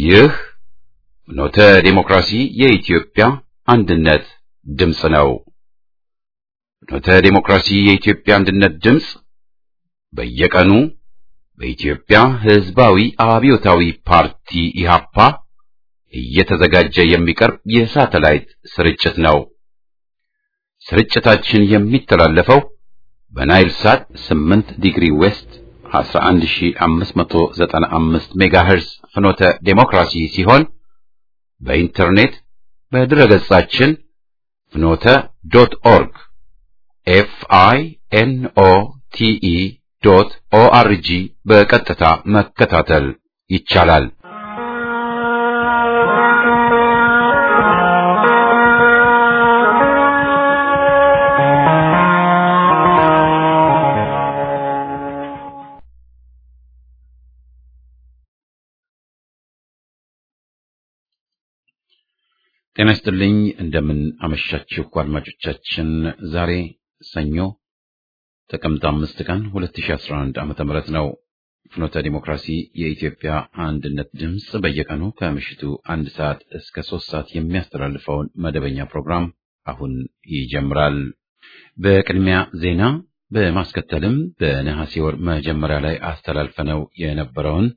ይህ ኖተ ዴሞክራሲ የኢትዮጵያ አንድነት ድምፅ ነው። ኖተ ዴሞክራሲ የኢትዮጵያ አንድነት ድምፅ በየቀኑ በኢትዮጵያ ሕዝባዊ አብዮታዊ ፓርቲ ኢሃፓ እየተዘጋጀ የሚቀርብ የሳተላይት ስርጭት ነው። ስርጭታችን የሚተላለፈው በናይል ሳት 8 ዲግሪ ዌስት 11595 ሜጋሄርዝ ፍኖተ ዴሞክራሲ ሲሆን በኢንተርኔት በድረገጻችን ፍኖተ ዶት ኦርግ ኤፍ አይ ኤን ኦ ቲ ኢ ዶት ኦ አር ጂ በቀጥታ መከታተል ይቻላል። ጤና ይስጥልኝ። እንደምን አመሻችሁ አድማጮቻችን። ዛሬ ሰኞ ጥቅምት አምስት ቀን 2011 ዓመተ ምህረት ነው። ፍኖተ ዲሞክራሲ የኢትዮጵያ አንድነት ድምፅ በየቀኑ ከምሽቱ አንድ ሰዓት እስከ ሶስት ሰዓት የሚያስተላልፈውን መደበኛ ፕሮግራም አሁን ይጀምራል። በቅድሚያ ዜና፣ በማስከተልም በነሐሴ ወር መጀመሪያ ላይ አስተላልፈነው የነበረውን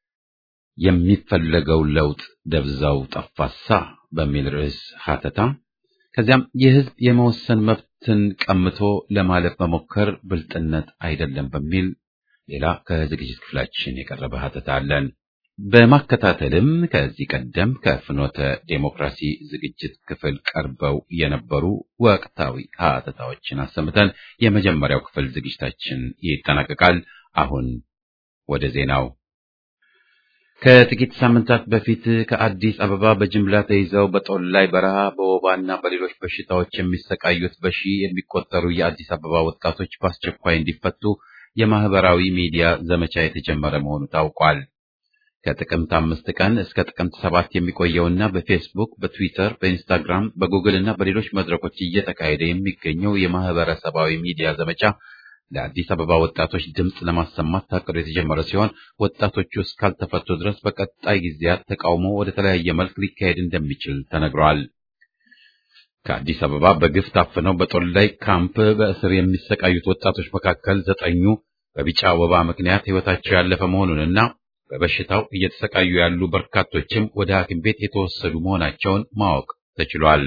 የሚፈለገው ለውጥ ደብዛው ጠፋሳ በሚል ርዕስ ሀተታ ከዚያም የሕዝብ የመወሰን መብትን ቀምቶ ለማለፍ መሞከር ብልጥነት አይደለም በሚል ሌላ ከዝግጅት ክፍላችን የቀረበ ሀተታ አለን። በማከታተልም ከዚህ ቀደም ከፍኖተ ዴሞክራሲ ዝግጅት ክፍል ቀርበው የነበሩ ወቅታዊ ሀተታዎችን አሰምተን የመጀመሪያው ክፍል ዝግጅታችን ይጠናቀቃል። አሁን ወደ ዜናው ከጥቂት ሳምንታት በፊት ከአዲስ አበባ በጅምላ ተይዘው በጦላይ በረሃ በወባና በሌሎች በሽታዎች የሚሰቃዩት በሺህ የሚቆጠሩ የአዲስ አበባ ወጣቶች በአስቸኳይ እንዲፈቱ የማህበራዊ ሚዲያ ዘመቻ የተጀመረ መሆኑ ታውቋል። ከጥቅምት አምስት ቀን እስከ ጥቅምት ሰባት የሚቆየውና በፌስቡክ፣ በትዊተር፣ በኢንስታግራም፣ በጉግል እና በሌሎች መድረኮች እየተካሄደ የሚገኘው የማህበረሰባዊ ሚዲያ ዘመቻ ለአዲስ አበባ ወጣቶች ድምፅ ለማሰማት ታቅዶ የተጀመረ ሲሆን ወጣቶቹ እስካልተፈቱ ድረስ በቀጣይ ጊዜያት ተቃውሞ ወደ ተለያየ መልክ ሊካሄድ እንደሚችል ተነግሯል። ከአዲስ አበባ በግፍ ታፍነው በጦላይ ካምፕ በእስር የሚሰቃዩት ወጣቶች መካከል ዘጠኙ በቢጫ ወባ ምክንያት ሕይወታቸው ያለፈ መሆኑንና በበሽታው እየተሰቃዩ ያሉ በርካቶችም ወደ ሐኪም ቤት የተወሰዱ መሆናቸውን ማወቅ ተችሏል።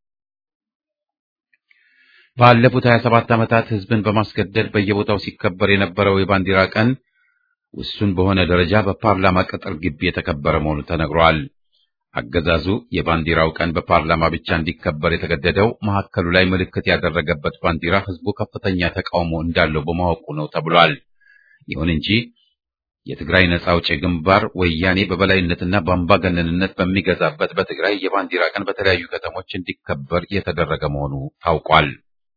ባለፉት 27 ዓመታት ሕዝብን በማስገደድ በየቦታው ሲከበር የነበረው የባንዲራ ቀን ውሱን በሆነ ደረጃ በፓርላማ ቅጥር ግቢ የተከበረ መሆኑ ተነግሯል። አገዛዙ የባንዲራው ቀን በፓርላማ ብቻ እንዲከበር የተገደደው መሀከሉ ላይ ምልክት ያደረገበት ባንዲራ ሕዝቡ ከፍተኛ ተቃውሞ እንዳለው በማወቁ ነው ተብሏል። ይሁን እንጂ የትግራይ ነጻ አውጪ ግንባር ወያኔ በበላይነትና በአምባገነንነት በሚገዛበት በትግራይ የባንዲራ ቀን በተለያዩ ከተሞች እንዲከበር የተደረገ መሆኑ ታውቋል።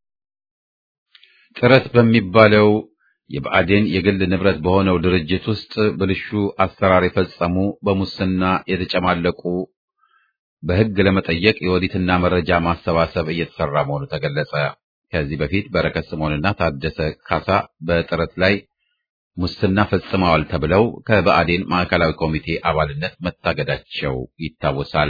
ጥረት በሚባለው የብአዴን የግል ንብረት በሆነው ድርጅት ውስጥ ብልሹ አሰራር የፈጸሙ በሙስና የተጨማለቁ በሕግ ለመጠየቅ የኦዲትና መረጃ ማሰባሰብ እየተሰራ መሆኑ ተገለጸ። ከዚህ በፊት በረከት ስምዖንና ታደሰ ካሳ በጥረት ላይ ሙስና ፈጽመዋል ተብለው ከብአዴን ማዕከላዊ ኮሚቴ አባልነት መታገዳቸው ይታወሳል።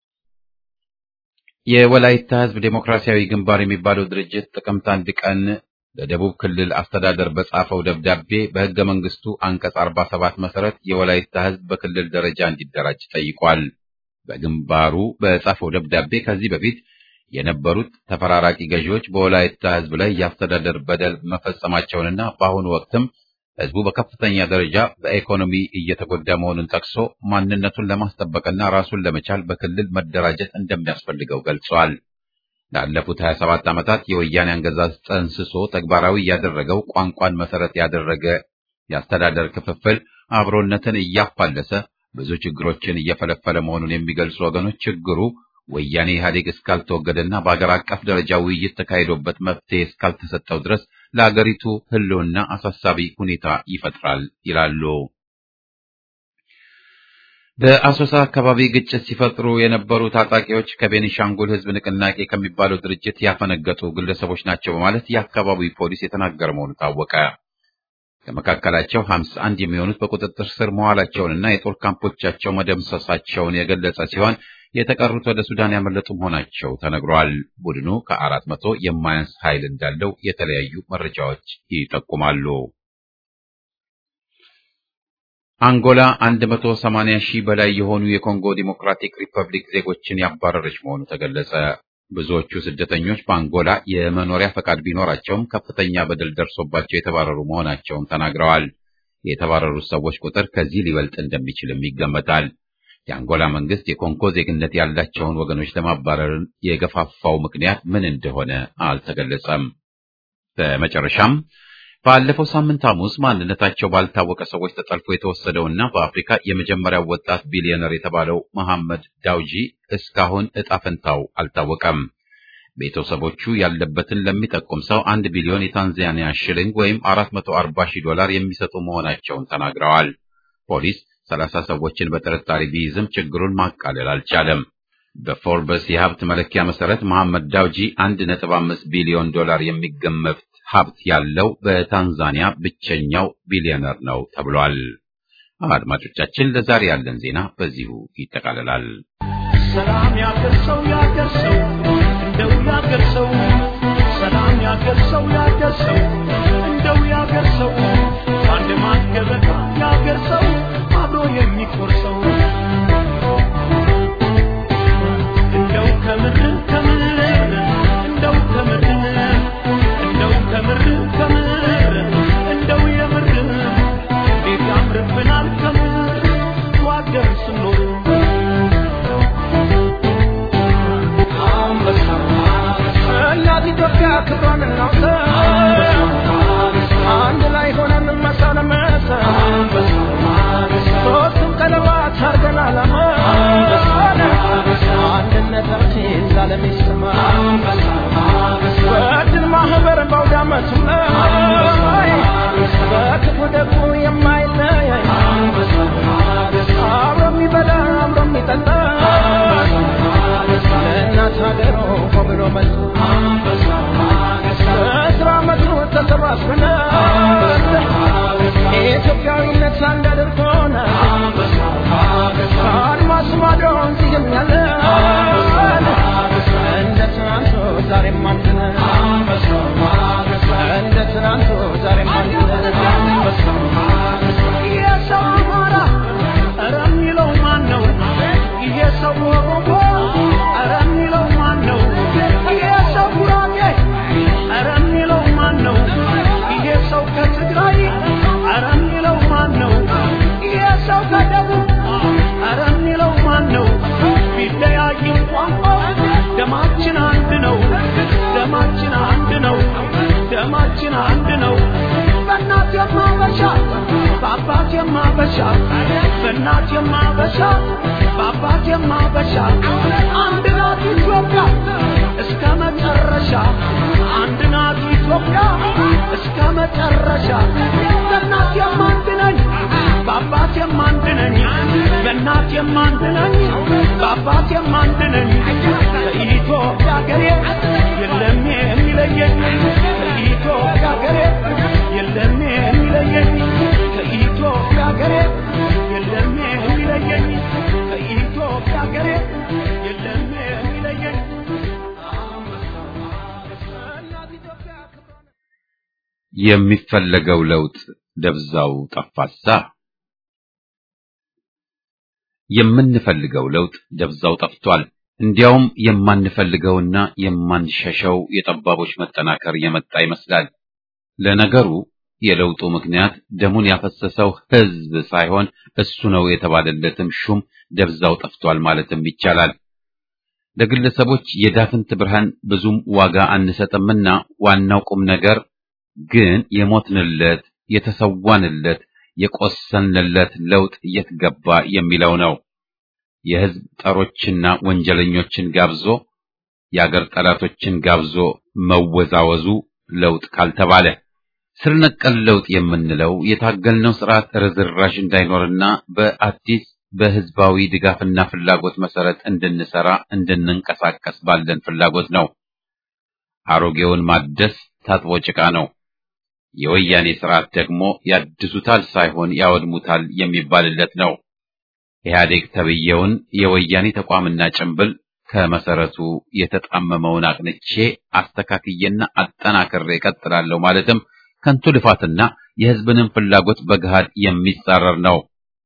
የወላይታ ሕዝብ ዴሞክራሲያዊ ግንባር የሚባለው ድርጅት ጥቅምት አንድ ቀን ለደቡብ ክልል አስተዳደር በጻፈው ደብዳቤ በሕገ መንግስቱ አንቀጽ 47 መሰረት የወላይታ ሕዝብ በክልል ደረጃ እንዲደራጅ ጠይቋል። በግንባሩ በጻፈው ደብዳቤ ከዚህ በፊት የነበሩት ተፈራራቂ ገዢዎች በወላይታ ሕዝብ ላይ የአስተዳደር በደል መፈጸማቸውንና በአሁኑ ወቅትም ሕዝቡ በከፍተኛ ደረጃ በኢኮኖሚ እየተጎዳ መሆኑን ጠቅሶ ማንነቱን ለማስጠበቅና ራሱን ለመቻል በክልል መደራጀት እንደሚያስፈልገው ገልጿል። ላለፉት 27 ዓመታት የወያኔ አገዛዝ ጠንስሶ ተግባራዊ ያደረገው ቋንቋን መሰረት ያደረገ የአስተዳደር ክፍፍል አብሮነትን እያፋለሰ ብዙ ችግሮችን እየፈለፈለ መሆኑን የሚገልጹ ወገኖች ችግሩ ወያኔ ኢህአዴግ እስካልተወገደና በአገር አቀፍ ደረጃ ውይይት ተካሂዶበት መፍትሄ እስካልተሰጠው ድረስ ለአገሪቱ ሕልውና አሳሳቢ ሁኔታ ይፈጥራል ይላሉ። በአሶሳ አካባቢ ግጭት ሲፈጥሩ የነበሩ ታጣቂዎች ከቤኒሻንጉል ሕዝብ ንቅናቄ ከሚባለው ድርጅት ያፈነገጡ ግለሰቦች ናቸው በማለት የአካባቢው ፖሊስ የተናገረ መሆኑ ታወቀ። ከመካከላቸው 51 የሚሆኑት በቁጥጥር ስር መዋላቸውንና የጦር ካምፖቻቸው መደምሰሳቸውን የገለጸ ሲሆን የተቀሩት ወደ ሱዳን ያመለጡ መሆናቸው ተነግሯል። ቡድኑ ከአራት መቶ የማያንስ ኃይል እንዳለው የተለያዩ መረጃዎች ይጠቁማሉ። አንጎላ 180 ሺህ በላይ የሆኑ የኮንጎ ዲሞክራቲክ ሪፐብሊክ ዜጎችን ያባረረች መሆኑ ተገለጸ። ብዙዎቹ ስደተኞች በአንጎላ የመኖሪያ ፈቃድ ቢኖራቸውም ከፍተኛ በደል ደርሶባቸው የተባረሩ መሆናቸውን ተናግረዋል። የተባረሩት ሰዎች ቁጥር ከዚህ ሊበልጥ እንደሚችልም ይገመታል። የአንጎላ መንግስት የኮንጎ ዜግነት ያላቸውን ወገኖች ለማባረር የገፋፋው ምክንያት ምን እንደሆነ አልተገለጸም። በመጨረሻም ባለፈው ሳምንት ሐሙስ ማንነታቸው ባልታወቀ ሰዎች ተጠልፎ የተወሰደውና በአፍሪካ የመጀመሪያው ወጣት ቢሊዮነር የተባለው መሐመድ ዳውጂ እስካሁን ዕጣ ፈንታው አልታወቀም። ቤተሰቦቹ ያለበትን ለሚጠቁም ሰው አንድ ቢሊዮን የታንዛኒያ ሽሊንግ ወይም 440 ሺህ ዶላር የሚሰጡ መሆናቸውን ተናግረዋል። ፖሊስ 30 ሰዎችን በጥርጣሬ ቢይዝም ችግሩን ማቃለል አልቻለም። በፎርበስ የሀብት መለኪያ መሰረት መሐመድ ዳውጂ 1.5 ቢሊዮን ዶላር የሚገመት ሀብት ያለው በታንዛኒያ ብቸኛው ቢሊዮነር ነው ተብሏል። አድማጮቻችን፣ ለዛሬ ያለን ዜና በዚሁ ይጠቃልላል። ሰላም ያገርሰው ያገርሰው እንደው ያገርሰው ሰላም ያገርሰው ያገርሰው እንደው ያገርሰው አንድ ማገበታ ያገርሰው አብሮ የሚቆርሰው እንደው ከምር ከምር እንደው ከምር እንደው ከምር ከምር እንደው የምር እንዴት ያምርብናል ከምር ዋገር ስኖር እናት ኢትዮጵያ ክብሯን እናውሳ አንድ ላይ ሆነን መሳለመሰ ሶስቱም ቀለባት አርገን አላማ አንድነታችን ዛለም ይሰማ በድል ማህበር በአውደ ዓመቱ ላይ በክፉ ደጉ የማይለያይ አብሮ የሚበላ አብሮ የሚጠጣ ለእናት ሀገሩ ብሎ መልሶ በስራ መጥቶ ተሰባስበን ኢትዮጵያዊነት አንድ አድርጎን ከአድማስ ማዶ እዚህም ያለ እንደ ትናንቱ ዛሬም አንድ ነን እንደ ትናንቱ ዛሬም አንድ ነን የሰው አማራ ኧረ የሚለው ማን ነው? ይሄ ሰው ኦሮሞ ኧረ የሚለው ማን ነው? ይሄ ሰው ጉራጌ ኧረ የሚለው ማን ነው? ይሄ ሰው ከትግራይ ኧረ የሚለው ማን ነው? ይሄ ሰው ከደቡብ ኧረ የሚለው ማን ነው? ቢለያይም ቋንቋው ደማችን አንድ ነው። ደማችን አንድ ነው። ደማችን አንድ ነው። በእናት የማበሻ በአባት የማበሻ በእናት የማበሻ በአባት የማበሻ አንድ ናት ኢትዮጵያ እስከ መጨረሻ አንድ ናት ኢትዮጵያ እስከ መጨረሻ በእናት የማንድ ነኝ በአባት የማንድ ነኝ በእናት የማንድ ነኝ በአባት የማንድ ነኝ ከኢትዮጵያ ሀገሬ የለም የሚለየኝ ከኢትዮጵያ ሀገሬ የለም የሚለየኝ ከኢትዮጵያ ሀገሬ የለም የሚለየኝ ከኢትዮጵያ ሀገሬ የለም የሚለየኝ የሚፈለገው ለውጥ ደብዛው ጠፋሳ። የምንፈልገው ለውጥ ደብዛው ጠፍቷል። እንዲያውም የማንፈልገውና የማንሸሸው የጠባቦች መጠናከር የመጣ ይመስላል። ለነገሩ የለውጡ ምክንያት ደሙን ያፈሰሰው ሕዝብ ሳይሆን እሱ ነው የተባለለትም ሹም ደብዛው ጠፍቷል ማለትም ይቻላል። ለግለሰቦች የዳፍንት ብርሃን ብዙም ዋጋ አንሰጥምና ዋናው ቁም ነገር ግን የሞትንለት፣ የተሰዋንለት፣ የቆሰልንለት ለውጥ የት ገባ የሚለው ነው። የሕዝብ ጠሮችና ወንጀለኞችን ጋብዞ የአገር ጠላቶችን ጋብዞ መወዛወዙ ለውጥ ካልተባለ ስር ነቀል ለውጥ የምንለው የታገልነው ስርዓት ርዝራዥ እንዳይኖርና በአዲስ በህዝባዊ ድጋፍና ፍላጎት መሰረት እንድንሰራ እንድንንቀሳቀስ ባለን ፍላጎት ነው። አሮጌውን ማደስ ታጥቦ ጭቃ ነው። የወያኔ ስርዓት ደግሞ ያድሱታል ሳይሆን ያወድሙታል የሚባልለት ነው። ኢህአዴግ ተብየውን የወያኔ ተቋምና ጭንብል ከመሰረቱ የተጣመመውን አቅንቼ አስተካክዬና አጠናክሬ እቀጥላለሁ ማለትም ከንቱ ልፋትና የህዝብንም ፍላጎት በገሃድ የሚጻረር ነው።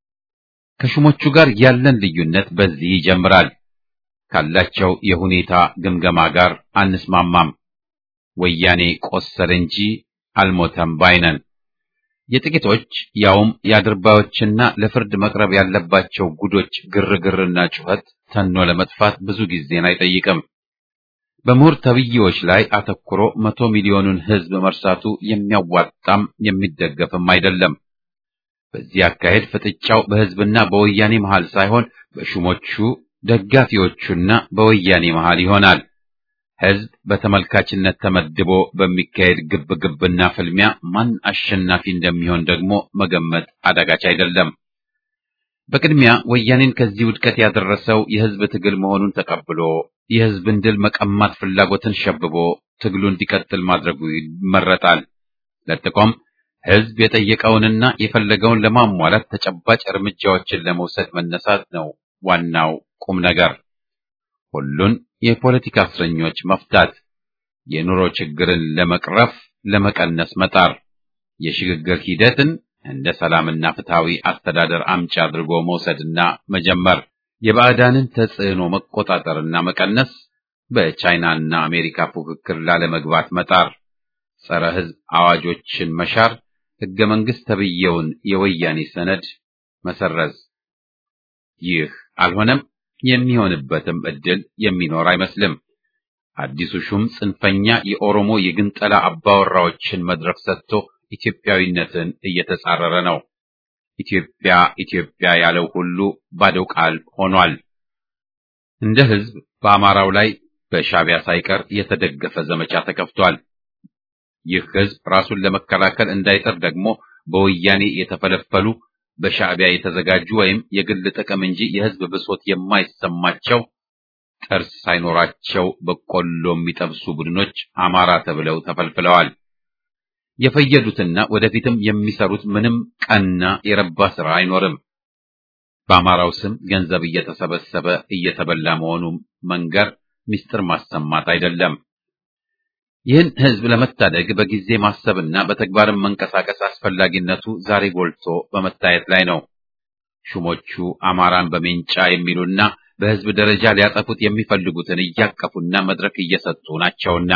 ከሹሞቹ ጋር ያለን ልዩነት በዚህ ይጀምራል። ካላቸው የሁኔታ ግምገማ ጋር አንስማማም። ወያኔ ቆሰለ እንጂ አልሞተም ባይነን። የጥቂቶች ያውም የአድርባዮችና ለፍርድ መቅረብ ያለባቸው ጉዶች ግርግርና ጩኸት ተኖ ለመጥፋት ብዙ ጊዜን አይጠይቅም። በምሁር ተብዬዎች ላይ አተኩሮ መቶ ሚሊዮኑን ህዝብ መርሳቱ የሚያዋጣም የሚደገፍም አይደለም። በዚህ አካሄድ ፍጥጫው በህዝብና በወያኔ መሃል ሳይሆን በሹሞቹ ደጋፊዎቹና በወያኔ መሃል ይሆናል። ህዝብ በተመልካችነት ተመድቦ በሚካሄድ ግብግብና ፍልሚያ ማን አሸናፊ እንደሚሆን ደግሞ መገመት አዳጋች አይደለም። በቅድሚያ ወያኔን ከዚህ ውድቀት ያደረሰው የህዝብ ትግል መሆኑን ተቀብሎ የህዝብን ድል መቀማት ፍላጎትን ሸብቦ ትግሉ እንዲቀጥል ማድረጉ ይመረጣል። ለጥቆም ህዝብ የጠየቀውንና የፈለገውን ለማሟላት ተጨባጭ እርምጃዎችን ለመውሰድ መነሳት ነው ዋናው ቁም ነገር። ሁሉን የፖለቲካ እስረኞች መፍታት፣ የኑሮ ችግርን ለመቅረፍ ለመቀነስ መጣር፣ የሽግግር ሂደትን እንደ ሰላምና ፍትሃዊ አስተዳደር አምጪ አድርጎ መውሰድና መጀመር፣ የባዕዳንን ተጽዕኖ መቆጣጠርና መቀነስ፣ በቻይናና አሜሪካ ፉክክር ላለመግባት መጣር፣ ጸረ ህዝብ አዋጆችን መሻር፣ ህገ መንግስት ተብየውን የወያኔ ሰነድ መሰረዝ። ይህ አልሆነም። የሚሆንበትም እድል የሚኖር አይመስልም። አዲሱ ሹም ጽንፈኛ የኦሮሞ የግንጠላ አባወራዎችን መድረክ ሰጥቶ ኢትዮጵያዊነትን እየተጻረረ ነው። ኢትዮጵያ ኢትዮጵያ ያለው ሁሉ ባዶ ቃል ሆኗል። እንደ ህዝብ በአማራው ላይ በሻዕቢያ ሳይቀር የተደገፈ ዘመቻ ተከፍቷል። ይህ ህዝብ ራሱን ለመከላከል እንዳይጠር ደግሞ በወያኔ የተፈለፈሉ በሻዕቢያ የተዘጋጁ ወይም የግል ጥቅም እንጂ የህዝብ ብሶት የማይሰማቸው ጥርስ ሳይኖራቸው በቆሎ የሚጠብሱ ቡድኖች አማራ ተብለው ተፈልፍለዋል። የፈየዱትና ወደፊትም የሚሰሩት ምንም ቀና የረባ ስራ አይኖርም። በአማራው ስም ገንዘብ እየተሰበሰበ እየተበላ መሆኑ መንገር ምስጢር ማሰማት አይደለም። ይህን ህዝብ ለመታደግ በጊዜ ማሰብና በተግባርም መንቀሳቀስ አስፈላጊነቱ ዛሬ ጎልቶ በመታየት ላይ ነው። ሹሞቹ አማራን በሜንጫ የሚሉና በህዝብ ደረጃ ሊያጠፉት የሚፈልጉትን እያቀፉና መድረክ እየሰጡ ናቸውና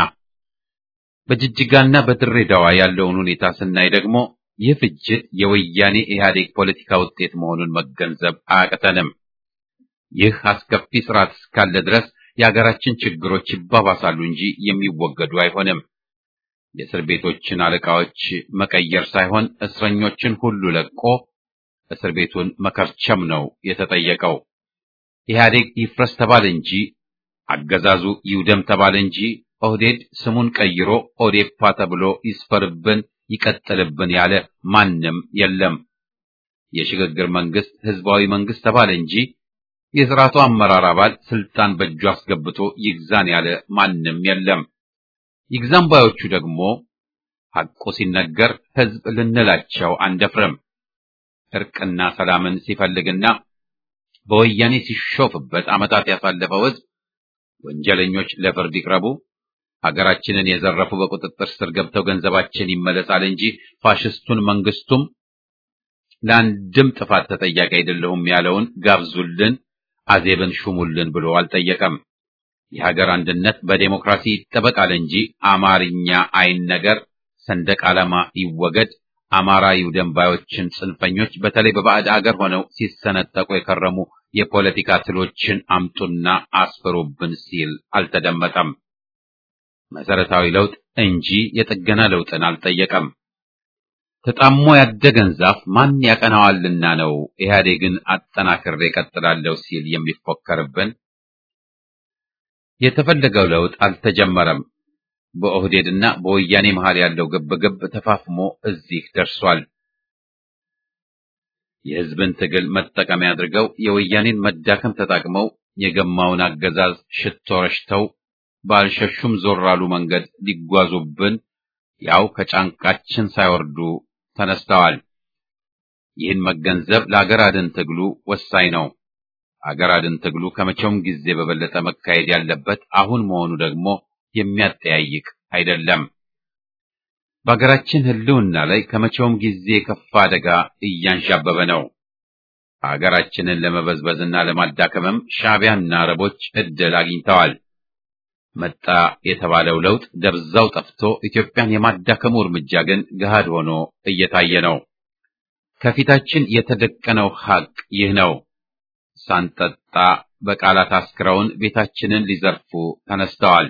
በጅጅጋና በድሬዳዋ ያለውን ሁኔታ ስናይ ደግሞ ይህ ፍጅት የወያኔ ኢህአዴግ ፖለቲካ ውጤት መሆኑን መገንዘብ አያቅተንም። ይህ አስከፊ ስርዓት እስካለ ድረስ የሀገራችን ችግሮች ይባባሳሉ እንጂ የሚወገዱ አይሆንም። የእስር ቤቶችን አለቃዎች መቀየር ሳይሆን እስረኞችን ሁሉ ለቆ እስር ቤቱን መከርቸም ነው የተጠየቀው። ኢህአዴግ ይፍረስ ተባለ እንጂ አገዛዙ ይውደም ተባለ እንጂ ኦህዴድ ስሙን ቀይሮ ኦዴፓ ተብሎ ይስፈርብን ይቀጥልብን ያለ ማንም የለም። የሽግግር መንግስት ህዝባዊ መንግስት ተባለ እንጂ የስርዓቱ አመራር አባል ስልጣን በእጁ አስገብቶ ይግዛን ያለ ማንም የለም። ይግዛን ባዮቹ ደግሞ ሐቁ ሲነገር ህዝብ ልንላቸው አንደፍርም። እርቅና ሰላምን ሲፈልግና በወያኔ ሲሾፍበት ዓመታት ያሳለፈው ህዝብ ወንጀለኞች ለፍርድ ይቅረቡ፣ ሀገራችንን የዘረፉ በቁጥጥር ስር ገብተው ገንዘባችን ይመለሳል እንጂ ፋሽስቱን መንግስቱም ለአንድም ጥፋት ተጠያቂ አይደለሁም ያለውን ጋብዙልን፣ አዜብን ሹሙልን ብሎ አልጠየቀም። የሀገር አንድነት በዴሞክራሲ ይጠበቃል እንጂ አማርኛ አይነገር፣ ሰንደቅ ዓላማ ይወገድ፣ አማራ ይውደም ባዮችን ጽንፈኞች በተለይ በባዕድ አገር ሆነው ሲሰነጠቁ የከረሙ የፖለቲካ ትሎችን አምጡና አስፍሩብን ሲል አልተደመጠም። መሰረታዊ ለውጥ እንጂ የጥገና ለውጥን አልጠየቀም። ተጣሞ ያደገን ዛፍ ማን ያቀናዋልና ነው ኢህአዴግን አጠናክሬ እቀጥላለሁ ሲል የሚፎከርብን? የተፈለገው ለውጥ አልተጀመረም። በኦህዴድና በወያኔ መሃል ያለው ግብግብ ተፋፍሞ እዚህ ደርሷል። የህዝብን ትግል መጠቀሚያ አድርገው የወያኔን መዳከም ተጠቅመው የገማውን አገዛዝ ሽቶ ረሽተው ባልሸሹም ዞር አሉ መንገድ ሊጓዙብን ያው ከጫንቃችን ሳይወርዱ ተነስተዋል። ይህን መገንዘብ ለአገር አድን ትግሉ ወሳኝ ነው። አገር አድን ትግሉ ከመቼውም ጊዜ በበለጠ መካሄድ ያለበት አሁን መሆኑ ደግሞ የሚያጠያይቅ አይደለም። በአገራችን ሕልውና ላይ ከመቼውም ጊዜ የከፋ አደጋ እያንዣበበ ነው። አገራችንን ለመበዝበዝና ለማዳከምም ሻዕቢያና አረቦች ዕድል አግኝተዋል። መጣ የተባለው ለውጥ ደብዛው ጠፍቶ ኢትዮጵያን የማዳከሙ እርምጃ ግን ገሃድ ሆኖ እየታየ ነው። ከፊታችን የተደቀነው ሐቅ ይህ ነው። ሳንጠጣ በቃላት አስክረውን ቤታችንን ሊዘርፉ ተነስተዋል።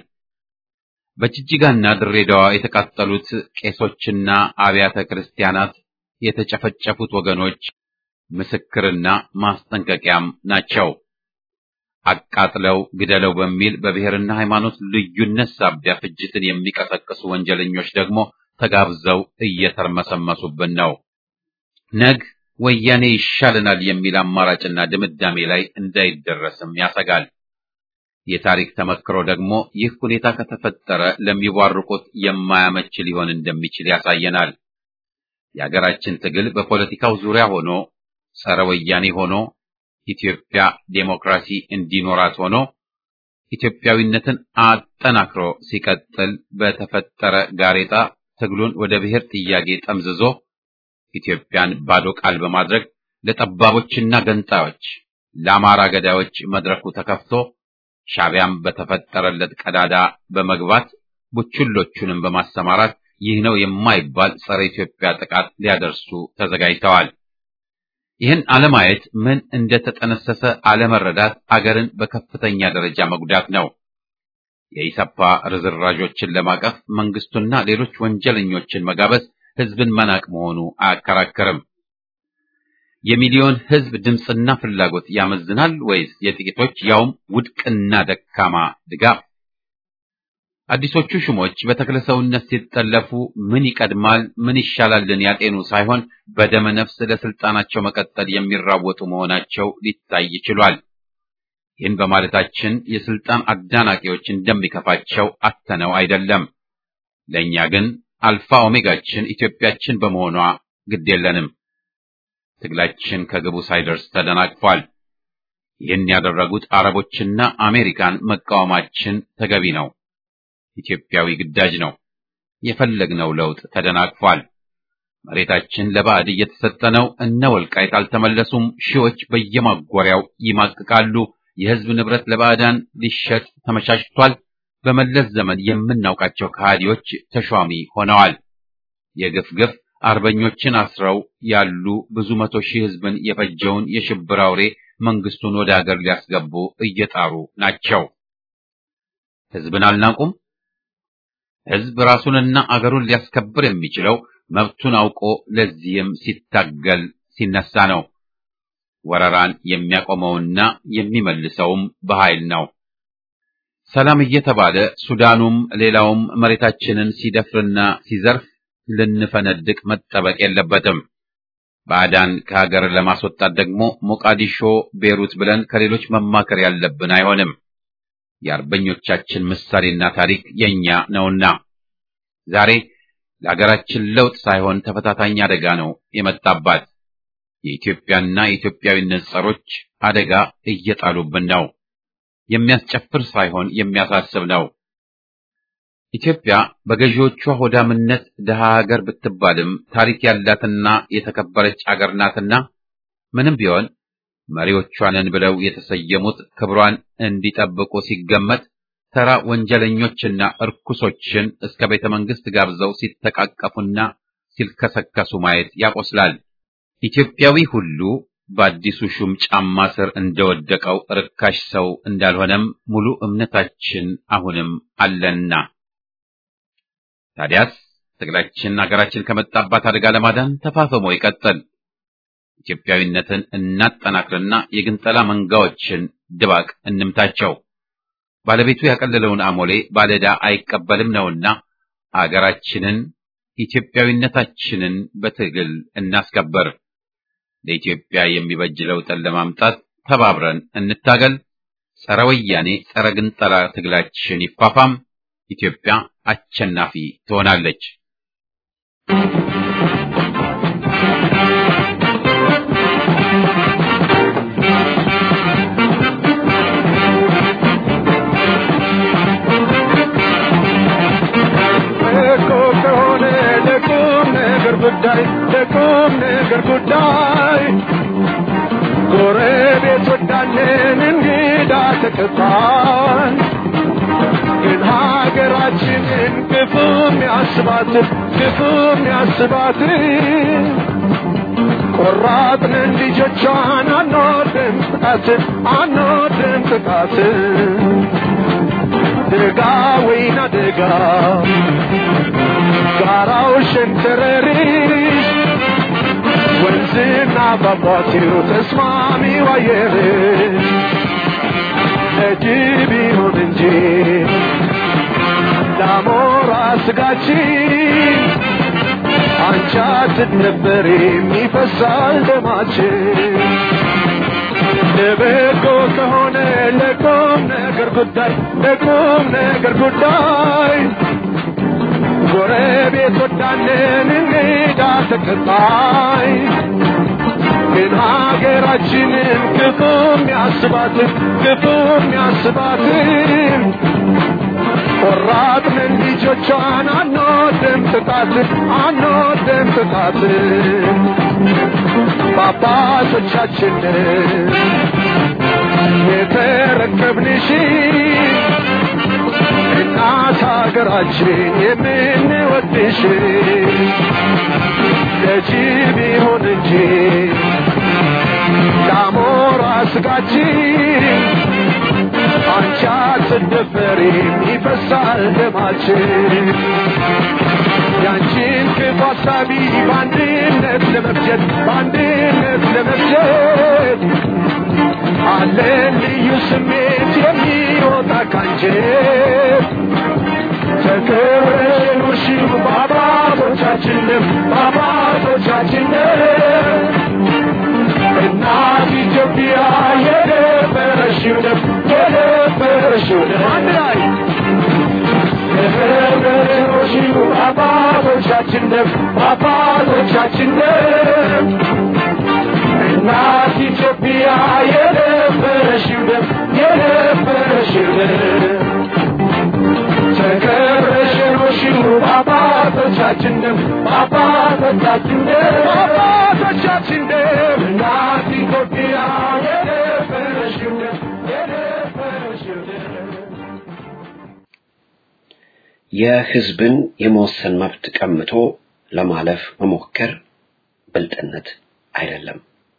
በጅጅጋና ድሬዳዋ የተቃጠሉት ቄሶችና አብያተ ክርስቲያናት የተጨፈጨፉት ወገኖች ምስክርና ማስጠንቀቂያም ናቸው። አቃጥለው ግደለው በሚል በብሔርና ሃይማኖት ልዩነት ሳቢያ ፍጅትን የሚቀሰቅሱ ወንጀለኞች ደግሞ ተጋብዘው እየተርመሰመሱብን ነው። ነግ ወያኔ ይሻለናል የሚል አማራጭና ድምዳሜ ላይ እንዳይደረስም ያሰጋል። የታሪክ ተመክሮ ደግሞ ይህ ሁኔታ ከተፈጠረ ለሚቧርቁት የማያመች ሊሆን እንደሚችል ያሳየናል። የሀገራችን ትግል በፖለቲካው ዙሪያ ሆኖ ጸረ ወያኔ ሆኖ ኢትዮጵያ ዴሞክራሲ እንዲኖራት ሆኖ ኢትዮጵያዊነትን አጠናክሮ ሲቀጥል በተፈጠረ ጋሬጣ ትግሉን ወደ ብሔር ጥያቄ ጠምዝዞ ኢትዮጵያን ባዶ ቃል በማድረግ ለጠባቦችና ገንጣዮች፣ ለአማራ ገዳዮች መድረኩ ተከፍቶ ሻዕቢያም በተፈጠረለት ቀዳዳ በመግባት ቡችሎቹንም በማሰማራት ይህ ነው የማይባል ጸረ ኢትዮጵያ ጥቃት ሊያደርሱ ተዘጋጅተዋል። ይህን አለማየት ምን እንደተጠነሰሰ አለመረዳት አገርን በከፍተኛ ደረጃ መጉዳት ነው። የኢሰፓ ርዝራዦችን ለማቀፍ መንግስቱና ሌሎች ወንጀለኞችን መጋበዝ ህዝብን መናቅ መሆኑ አያከራከርም። የሚሊዮን ህዝብ ድምፅና ፍላጎት ያመዝናል ወይስ የጥቂቶች ያውም ውድቅና ደካማ ድጋፍ? አዲሶቹ ሹሞች በተክለ ሰውነት ሲጠለፉ ምን ይቀድማል ምን ይሻላልን ያጤኑ ሳይሆን በደመ ነፍስ ለስልጣናቸው መቀጠል የሚራወጡ መሆናቸው ሊታይ ይችሏል። ይህን በማለታችን የስልጣን አዳናቂዎች እንደሚከፋቸው አተነው አይደለም። ለእኛ ግን አልፋ ኦሜጋችን ኢትዮጵያችን በመሆኗ ግድ የለንም። ትግላችን ከግቡ ሳይደርስ ተደናቅፏል። ይህን ያደረጉት አረቦችና አሜሪካን መቃወማችን ተገቢ ነው። ኢትዮጵያዊ ግዳጅ ነው። የፈለግነው ለውጥ ተደናቅፏል። መሬታችን ለባዕድ እየተሰጠ ነው። እነ ወልቃይት አልተመለሱም። ሺዎች በየማጎሪያው ይማቅቃሉ። የህዝብ ንብረት ለባዕዳን ሊሸጥ ተመቻችቷል። በመለስ ዘመን የምናውቃቸው ከሃዲዎች ተሿሚ ሆነዋል። የግፍ ግፍ አርበኞችን አስረው ያሉ ብዙ መቶ ሺህ ህዝብን የፈጀውን የሽብር አውሬ መንግስቱን ወደ ሀገር ሊያስገቡ እየጣሩ ናቸው። ህዝብን አልናቁም። ህዝብ ራሱንና አገሩን ሊያስከብር የሚችለው መብቱን አውቆ ለዚህም ሲታገል ሲነሳ ነው። ወረራን የሚያቆመውና የሚመልሰውም በኃይል ነው። ሰላም እየተባለ ሱዳኑም ሌላውም መሬታችንን ሲደፍርና ሲዘርፍ ልንፈነድቅ መጠበቅ የለበትም። ባዕዳን ከሀገር ለማስወጣት ደግሞ ሞቃዲሾ፣ ቤሩት ብለን ከሌሎች መማከር ያለብን አይሆንም። የአርበኞቻችን ምሳሌና ታሪክ የኛ ነውና ዛሬ ለሀገራችን ለውጥ ሳይሆን ተፈታታኝ አደጋ ነው የመጣባት። የኢትዮጵያና የኢትዮጵያዊነት ጸሮች አደጋ እየጣሉብን ነው። የሚያስጨፍር ሳይሆን የሚያሳስብ ነው። ኢትዮጵያ በገዢዎቿ ሆዳምነት ድሃ ሀገር ብትባልም ታሪክ ያላትና የተከበረች አገር ናትና ምንም ቢሆን መሪዎቿንን ብለው የተሰየሙት ክብሯን እንዲጠብቁ ሲገመት ተራ ወንጀለኞችና እርኩሶችን እስከ ቤተ መንግስት ጋብዘው ሲተቃቀፉና ሲልከሰከሱ ማየት ያቆስላል። ኢትዮጵያዊ ሁሉ በአዲሱ ሹም ጫማ ስር እንደወደቀው ርካሽ ሰው እንዳልሆነም ሙሉ እምነታችን አሁንም አለና ታዲያስ ትግላችን ሀገራችን ከመጣባት አደጋ ለማዳን ተፋፍሞ ይቀጥል። ኢትዮጵያዊነትን እናጠናክርና የግንጠላ መንጋዎችን ድባቅ እንምታቸው። ባለቤቱ ያቀለለውን አሞሌ ባለዕዳ አይቀበልም ነውና አገራችንን ኢትዮጵያዊነታችንን በትግል እናስከበር። ለኢትዮጵያ የሚበጅ ለውጥን ለማምጣት ተባብረን እንታገል። ጸረ ወያኔ ጸረ ግንጠላ ትግላችን ይፋፋም። ኢትዮጵያ አሸናፊ ትሆናለች። እኮ ከሆነ ለቁም ነገር ጉዳይ ለቁም ነገር ጉዳይ ጎረቤት ወዳለን እንግዳ ተቀባይ ግን ሀገራችንን ክፉም ያስባት ክፉም ያስባት ቆራጥንን ልጆቿን አንወድም ጥቃት አንወድም ጥቃት ደጋ ወይና ደጋ ጋራው ሸንተረሪሽ ወንዝና ፏፏቴው ተስማሚው አየርሽ ለጅብ ይሁን እንጂ ለአሞራ ስጋችን አንቺ አትደበሪም ይፈሳል ደማችን ለበጎ ከሆነ ለቁም ነገር ጉዳይ ለቁም ነገር ጉዳይ ጎረቤት ወዳለን እንግዳ ተቀባይ ግን ሀገራችንን ክፉም ያስባትን ክፉም ያስባትን ቆራጥንን ልጆቿን አንወድም ጥቃትን አንወድም ጥቃትን በአባቶቻችንን የተረከብንሽ እናት ሀገራችን የምንወድሽ ለጅብ ይሁን እንጂ ለአሞራ ስጋችን አንቺ አትደፈሪም ይፈሳል ደማችን ያንቺን ክፉ ሀሳቢ በአንድነት ለመፍጀት በአንድነት ለመፍጀት አለን ልዩ ስሜት የሚወጣ ካንጀት ተከብረሽ ኑርሺው በአባቶቻችን ደም በአባቶቻችን ደም እናት ኢትዮጵያ የደፈረሽው ደም የደፈረሽው ደም አንድ ላይ ተከብረሽ ኑርሺው በአባቶቻችን ደም በአባቶቻችን ደም እናት ኢትዮጵያ የደፈረሽው ደም የደፈረሽው ደም ተከብረሽ ኑርሺው በአባቶቻችን ደም በአባቶቻችን ደም በአባቶቻችን ደም እናት ኢትዮጵያ የደፈረሽው ደም የደፈረሽው ደም የህዝብን የመወሰን መብት ቀምቶ ለማለፍ መሞከር ብልጥነት አይደለም።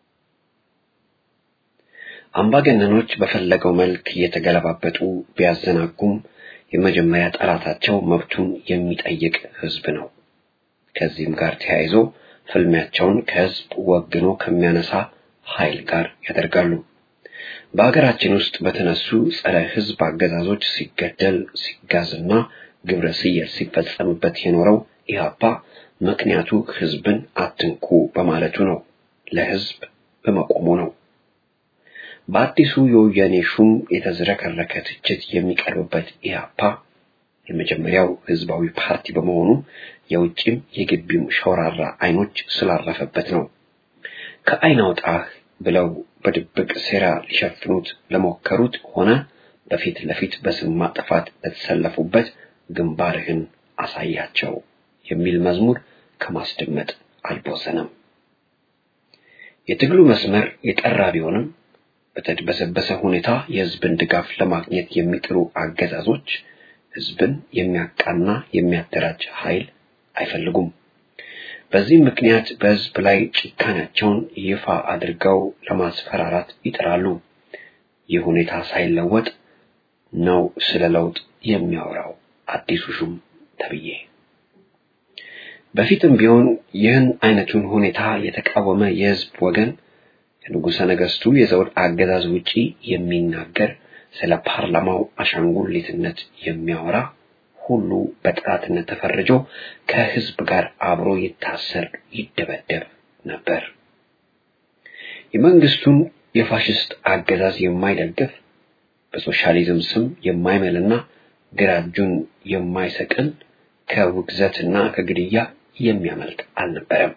አምባገነኖች በፈለገው መልክ እየተገለባበጡ ቢያዘናጉም የመጀመሪያ ጠላታቸው መብቱን የሚጠይቅ ህዝብ ነው። ከዚህም ጋር ተያይዞ ፍልሚያቸውን ከህዝብ ወግኖ ከሚያነሳ ኃይል ጋር ያደርጋሉ። በሀገራችን ውስጥ በተነሱ ጸረ ህዝብ አገዛዞች ሲገደል ሲጋዝና ግብረ ስየል ሲፈጸምበት የኖረው ኢህአፓ ምክንያቱ ህዝብን አትንኩ በማለቱ ነው፣ ለህዝብ በመቆሙ ነው። በአዲሱ የወያኔ ሹም የተዝረከረከ ትችት የሚቀርብበት ኢህአፓ የመጀመሪያው ህዝባዊ ፓርቲ በመሆኑ የውጭም የግቢም ሸውራራ አይኖች ስላረፈበት ነው። ከአይን አውጣህ ብለው በድብቅ ሴራ ሊሸፍኑት ለሞከሩት ሆነ በፊት ለፊት በስም ማጥፋት ለተሰለፉበት ግንባርህን አሳያቸው የሚል መዝሙር ከማስደመጥ አልቦዘነም። የትግሉ መስመር የጠራ ቢሆንም በተድበሰበሰ ሁኔታ የህዝብን ድጋፍ ለማግኘት የሚጥሩ አገዛዞች ህዝብን የሚያቃና የሚያደራጅ ኃይል አይፈልጉም። በዚህ ምክንያት በህዝብ ላይ ጭካኔያቸውን ይፋ አድርገው ለማስፈራራት ይጥራሉ። ይህ ሁኔታ ሳይለወጥ ነው ስለ ለውጥ የሚያወራው አዲሱ ሹም ተብዬ። በፊትም ቢሆን ይህን አይነቱን ሁኔታ የተቃወመ የህዝብ ወገን ከንጉሠ ነገሥቱ የዘውድ አገዛዝ ውጪ የሚናገር ስለ ፓርላማው አሻንጉሊትነት የሚያወራ ሁሉ በጠላትነት ተፈርጆ ከህዝብ ጋር አብሮ ይታሰር፣ ይደበደብ ነበር። የመንግስቱን የፋሽስት አገዛዝ የማይደግፍ በሶሻሊዝም ስም የማይምልና ግራ እጁን የማይሰቅል ከውግዘትና ከግድያ የሚያመልጥ አልነበረም።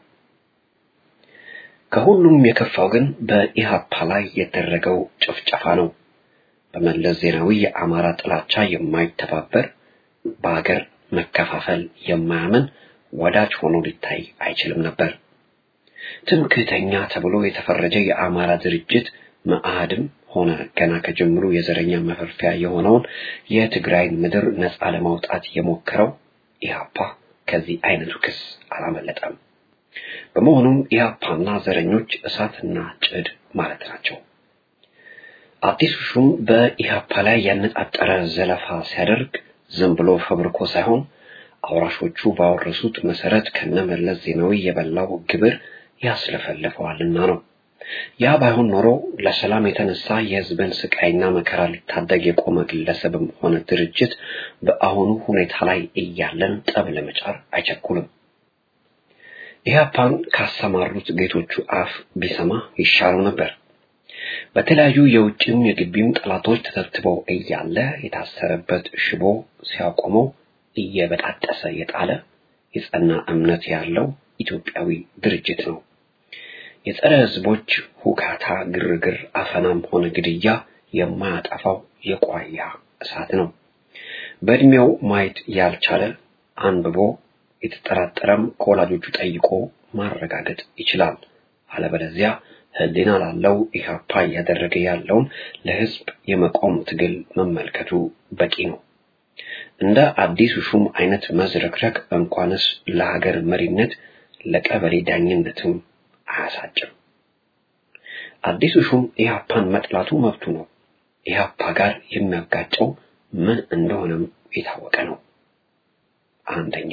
ከሁሉም የከፋው ግን በኢሃፓ ላይ የተደረገው ጭፍጨፋ ነው። በመለስ ዜናዊ የአማራ ጥላቻ የማይተባበር በሀገር መከፋፈል የማያምን ወዳጅ ሆኖ ሊታይ አይችልም ነበር። ትምክህተኛ ተብሎ የተፈረጀ የአማራ ድርጅት መአህድም ሆነ ገና ከጀምሩ የዘረኛ መፈርፊያ የሆነውን የትግራይን ምድር ነፃ ለማውጣት የሞከረው ኢህአፓ ከዚህ አይነቱ ክስ አላመለጠም። በመሆኑም ኢህአፓና ዘረኞች እሳትና ጭድ ማለት ናቸው። አዲሱ ሹም በኢህአፓ ላይ ያነጣጠረ ዘለፋ ሲያደርግ ዝም ብሎ ፈብርኮ ሳይሆን አውራሾቹ ባወረሱት መሰረት ከነመለስ ዜናዊ የበላው ግብር ያስለፈልፈዋልና ነው። ያ ባይሆን ኖሮ ለሰላም የተነሳ የህዝብን ስቃይና መከራ ሊታደግ የቆመ ግለሰብም ሆነ ድርጅት በአሁኑ ሁኔታ ላይ እያለን ጠብ ለመጫር አይቸኩልም። ኢህአፓን ካሰማሩት ጌቶቹ አፍ ቢሰማ ይሻለው ነበር። በተለያዩ የውጭም የግቢም ጠላቶች ተተብትበው እያለ የታሰረበት ሽቦ ሲያቆመው እየበጣጠሰ የጣለ የጸና እምነት ያለው ኢትዮጵያዊ ድርጅት ነው። የጸረ ህዝቦች ሁካታ፣ ግርግር፣ አፈናም ሆነ ግድያ የማያጠፋው የቋያ እሳት ነው። በእድሜው ማየት ያልቻለ አንብቦ የተጠራጠረም ከወላጆቹ ጠይቆ ማረጋገጥ ይችላል። አለበለዚያ ህሊና ላለው ኢህአፓ እያደረገ ያለውን ለህዝብ የመቆም ትግል መመልከቱ በቂ ነው። እንደ አዲሱ ሹም አይነት መዝረክረክ እንኳንስ ለሀገር መሪነት ለቀበሌ ዳኝነትም አያሳጭም። አዲሱ ሹም ኢህአፓን መጥላቱ መብቱ ነው። ኢህአፓ ጋር የሚያጋጨው ምን እንደሆነም የታወቀ ነው። አንደኛ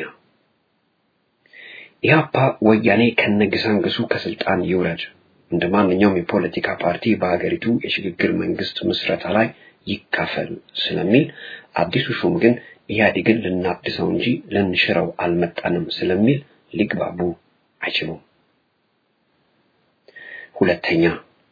ኢህአፓ ወያኔ ከነግሳንግሱ ከስልጣን ይውረድ፣ እንደ ማንኛውም የፖለቲካ ፓርቲ በሀገሪቱ የሽግግር መንግስት ምስረታ ላይ ይካፈል ስለሚል፣ አዲሱ ሹም ግን ኢህአዴግን ልናድሰው እንጂ ልንሽረው አልመጣንም ስለሚል ሊግባቡ አይችሉም። ሁለተኛ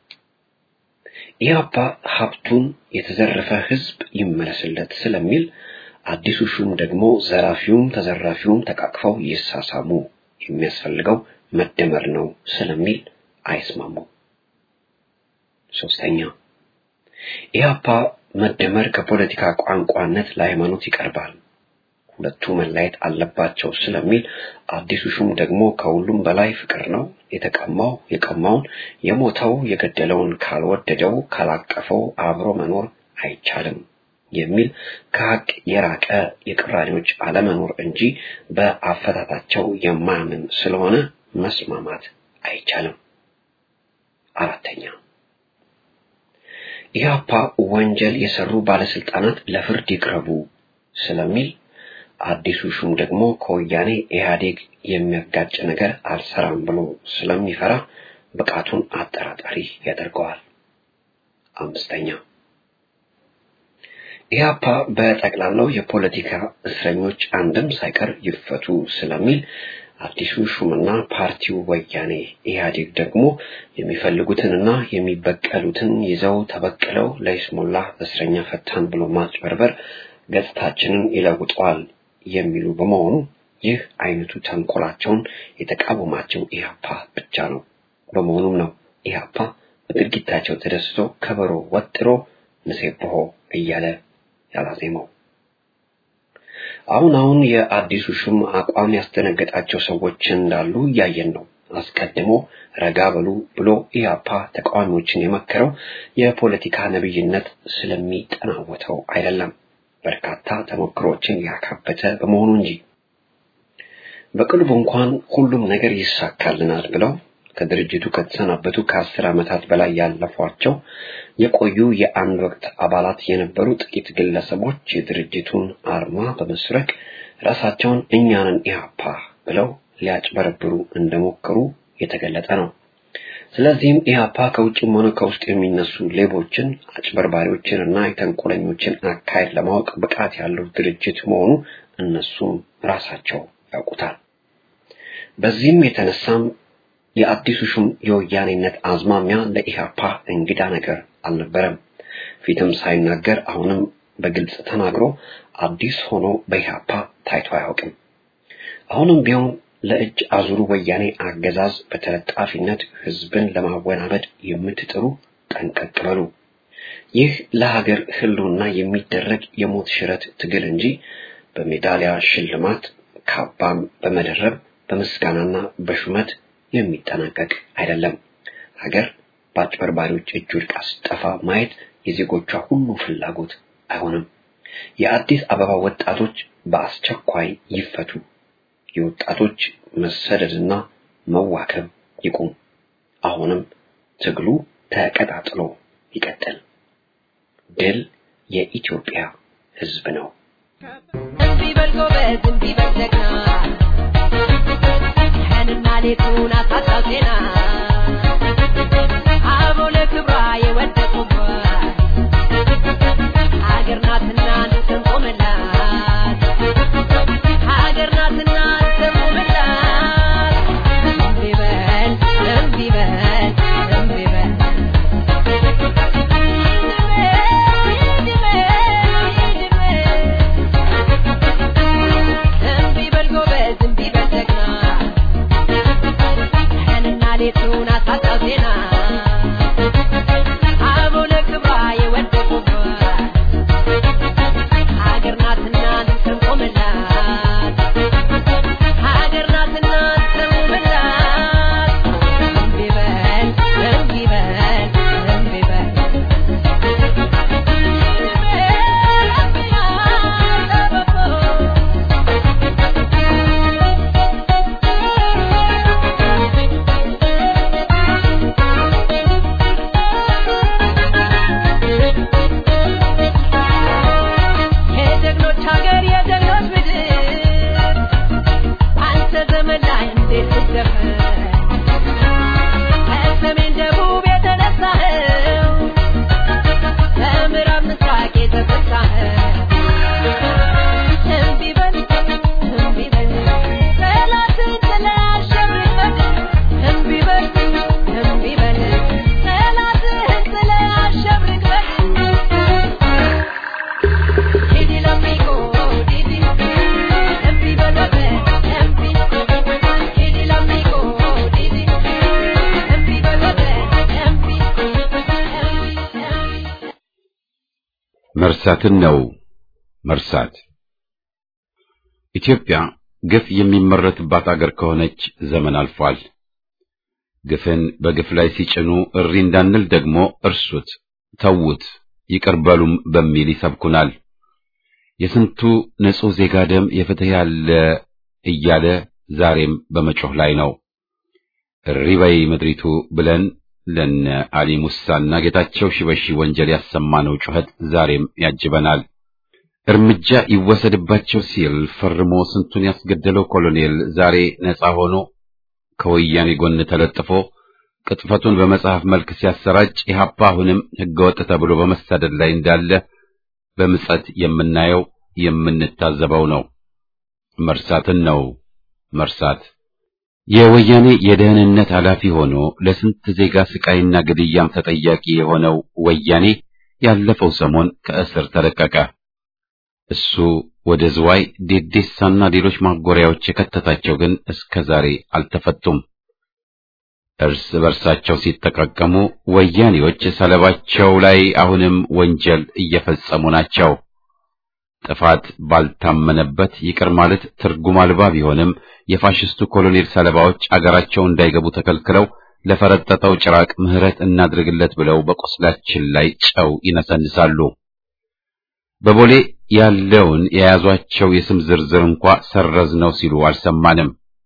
ኢህአፓ ሀብቱን የተዘረፈ ህዝብ ይመለስለት ስለሚል አዲሱ ሹም ደግሞ ዘራፊውም ተዘራፊውም ተቃቅፈው ይሳሳሙ የሚያስፈልገው መደመር ነው ስለሚል አይስማሙም። ሶስተኛ ኢህአፓ መደመር ከፖለቲካ ቋንቋነት ለሃይማኖት ይቀርባል፣ ሁለቱ መለየት አለባቸው ስለሚል አዲሱ ሹም ደግሞ ከሁሉም በላይ ፍቅር ነው፣ የተቀማው የቀማውን የሞተው የገደለውን ካልወደደው ካላቀፈው አብሮ መኖር አይቻልም የሚል ከሀቅ የራቀ የቅራኔዎች አለመኖር እንጂ በአፈታታቸው የማያምን ስለሆነ መስማማት አይቻልም። አራተኛ ኢህአፓ ወንጀል የሰሩ ባለስልጣናት ለፍርድ ይቅረቡ ስለሚል አዲሱ ሹም ደግሞ ከወያኔ ኢህአዴግ የሚያጋጭ ነገር አልሰራም ብሎ ስለሚፈራ ብቃቱን አጠራጣሪ ያደርገዋል። አምስተኛ ኢህአፓ በጠቅላላው የፖለቲካ እስረኞች አንድም ሳይቀር ይፈቱ ስለሚል አዲሱ ሹምና ፓርቲው ወያኔ ኢህአዴግ ደግሞ የሚፈልጉትንና የሚበቀሉትን ይዘው ተበቅለው ለይስሙላ እስረኛ ፈታን ብሎ ማጭበርበር ገጽታችንን ይለውጠዋል የሚሉ በመሆኑ ይህ አይነቱ ተንኮላቸውን የተቃወማቸው ኢህአፓ ብቻ ነው። በመሆኑም ነው ኢህአፓ በድርጊታቸው ተደስቶ ከበሮ ወጥሮ ንሴብሖ እያለ ያላዜመው። አሁን አሁን የአዲሱ ሹም አቋም ያስደነገጣቸው ሰዎች እንዳሉ እያየን ነው። አስቀድሞ ረጋ በሉ ብሎ ኢህአፓ ተቃዋሚዎችን የመከረው የፖለቲካ ነብይነት ስለሚጠናወተው አይደለም፣ በርካታ ተሞክሮችን ያካበተ በመሆኑ እንጂ። በቅርቡ እንኳን ሁሉም ነገር ይሳካልናል ብለው ከድርጅቱ ከተሰናበቱ ከአስር ዓመታት በላይ ያለፏቸው የቆዩ የአንድ ወቅት አባላት የነበሩ ጥቂት ግለሰቦች የድርጅቱን አርማ በመስረቅ ራሳቸውን እኛንን ኢህአፓ ብለው ሊያጭበረብሩ እንደሞከሩ የተገለጠ ነው። ስለዚህም ኢህአፓ ከውጭም ሆነ ከውስጥ የሚነሱ ሌቦችን፣ አጭበርባሪዎችን እና የተንኮለኞችን አካሄድ ለማወቅ ብቃት ያለው ድርጅት መሆኑ እነሱም ራሳቸው ያውቁታል። በዚህም የተነሳም የአዲሱ ሹም የወያኔነት አዝማሚያ ለኢህአፓ እንግዳ ነገር አልነበረም። ፊትም ሳይናገር አሁንም በግልጽ ተናግሮ አዲስ ሆኖ በኢህአፓ ታይቶ አያውቅም። አሁንም ቢሆን ለእጅ አዙሩ ወያኔ አገዛዝ በተለጣፊነት ህዝብን ለማወናበድ የምትጥሩ ጠንቀቅ በሉ። ይህ ለሀገር ህልውና የሚደረግ የሞት ሽረት ትግል እንጂ በሜዳሊያ ሽልማት ካባም በመደረብ በምስጋናና በሹመት የሚጠናቀቅ አይደለም። ሀገር በአጭበርባሪዎች እጅ ወድቃ ስትጠፋ ማየት የዜጎቿ ሁሉ ፍላጎት አይሆንም። የአዲስ አበባ ወጣቶች በአስቸኳይ ይፈቱ። የወጣቶች መሰደድና መዋከብ ይቁም። አሁንም ትግሉ ተቀጣጥሎ ይቀጥል። ድል የኢትዮጵያ ህዝብ ነው። እምቢ በል ጎበዝ፣ እምቢ በል ጀግና፣ ቀንና ሌቱን አሳጣው ዜና አበው ለክብሯ የወደቁባት ሀገር ናትና እንቆምላት፣ ሀገር ናትና እንቆምላት። እምቢ በል እምቢ በል እምቢ በል እምቢ በል ጎበዝ፣ እምቢ በል ጀግና፣ ቀንና ሌቱን አሳጣው ዜና አበው ለክብሯ የወደቁባት ሀገር ናትና እንቆምላት፣ ሀገር ናትና እንቆምላት። እምቢ በል እምቢ በል እምቢ በል የጀግኖች ሀገር የጀግኖች ምድር አንተ ዘመን ላይ እንዴት ልደፈር ከሰሜን ደቡብ የተነሳኸው ከምዕራብ ምስራቅ የተፈሳኸው እምቢ በል እምቢ በል ጠላትን ጥለህ አሸንፈን እምቢ በል እምቢ በል ጠላትህን ጥለህ አሸንፈን Didi l'amico, Didi, empi balote, empi. Didi l'amico, Didi, empi balote, empi, empi, empi. መርሳትን ነው መርሳት። ኢትዮጵያ ግፍ የሚመረትባት አገር ከሆነች ዘመን አልፏል። ግፍን በግፍ ላይ ሲጭኑ እሪ እንዳንል ደግሞ እርሱት፣ ተዉት፣ ይቅር በሉም በሚል ይሰብኩናል። የስንቱ ንጹሕ ዜጋ ደም የፍትህ ያለ እያለ ዛሬም በመጮህ ላይ ነው። እሪ በይ ምድሪቱ ብለን ለነ አሊ ሙሳና ጌታቸው ሽበሺ ወንጀል ያሰማነው ጩኸት ዛሬም ያጅበናል። እርምጃ ይወሰድባቸው ሲል ፈርሞ ስንቱን ያስገደለው ኮሎኔል ዛሬ ነፃ ሆኖ ከወያኔ ጎን ተለጥፎ ቅጥፈቱን በመጽሐፍ መልክ ሲያሰራጭ ኢህአፓ አሁንም ህገወጥ ተብሎ በመሳደድ ላይ እንዳለ በምጸት የምናየው የምንታዘበው ነው። መርሳትን ነው መርሳት። የወያኔ የደህንነት ኃላፊ ሆኖ ለስንት ዜጋ ስቃይና ግድያም ተጠያቂ የሆነው ወያኔ ያለፈው ሰሞን ከእስር ተለቀቀ። እሱ ወደ ዝዋይ ዴዴሳና ሌሎች ማጎሪያዎች የከተታቸው ግን እስከ ዛሬ አልተፈቱም። እርስ በርሳቸው ሲጠቃቀሙ ወያኔዎች ሰለባቸው ላይ አሁንም ወንጀል እየፈጸሙ ናቸው። ጥፋት ባልታመነበት ይቅር ማለት ትርጉም አልባ ቢሆንም የፋሽስቱ ኮሎኔል ሰለባዎች አገራቸው እንዳይገቡ ተከልክለው ለፈረጠጠው ጭራቅ ምህረት እናድርግለት ብለው በቆስላችን ላይ ጨው ይነሰንሳሉ። በቦሌ ያለውን የያዟቸው የስም ዝርዝር እንኳ ሰረዝ ነው ሲሉ አልሰማንም።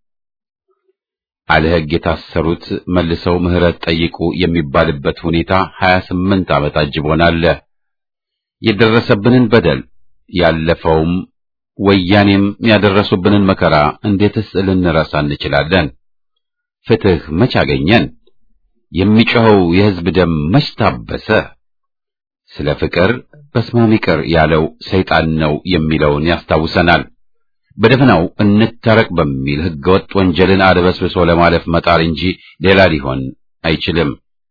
አለ ሕግ የታሰሩት መልሰው ምህረት ጠይቁ የሚባልበት ሁኔታ 28 ዓመት አጅቦናል። የደረሰብንን በደል ያለፈውም ወያኔም ያደረሱብንን መከራ እንዴትስ ልንረሳ እንችላለን? ፍትህ መች አገኘን? የሚጮኸው የሕዝብ ደም መች ታበሰ? ስለ ፍቅር በስማም ይቅር ያለው ሰይጣን ነው የሚለውን ያስታውሰናል። በደፈናው እንታረቅ በሚል ሕገወጥ ወንጀልን አድበስብሶ ለማለፍ መጣር እንጂ ሌላ ሊሆን አይችልም።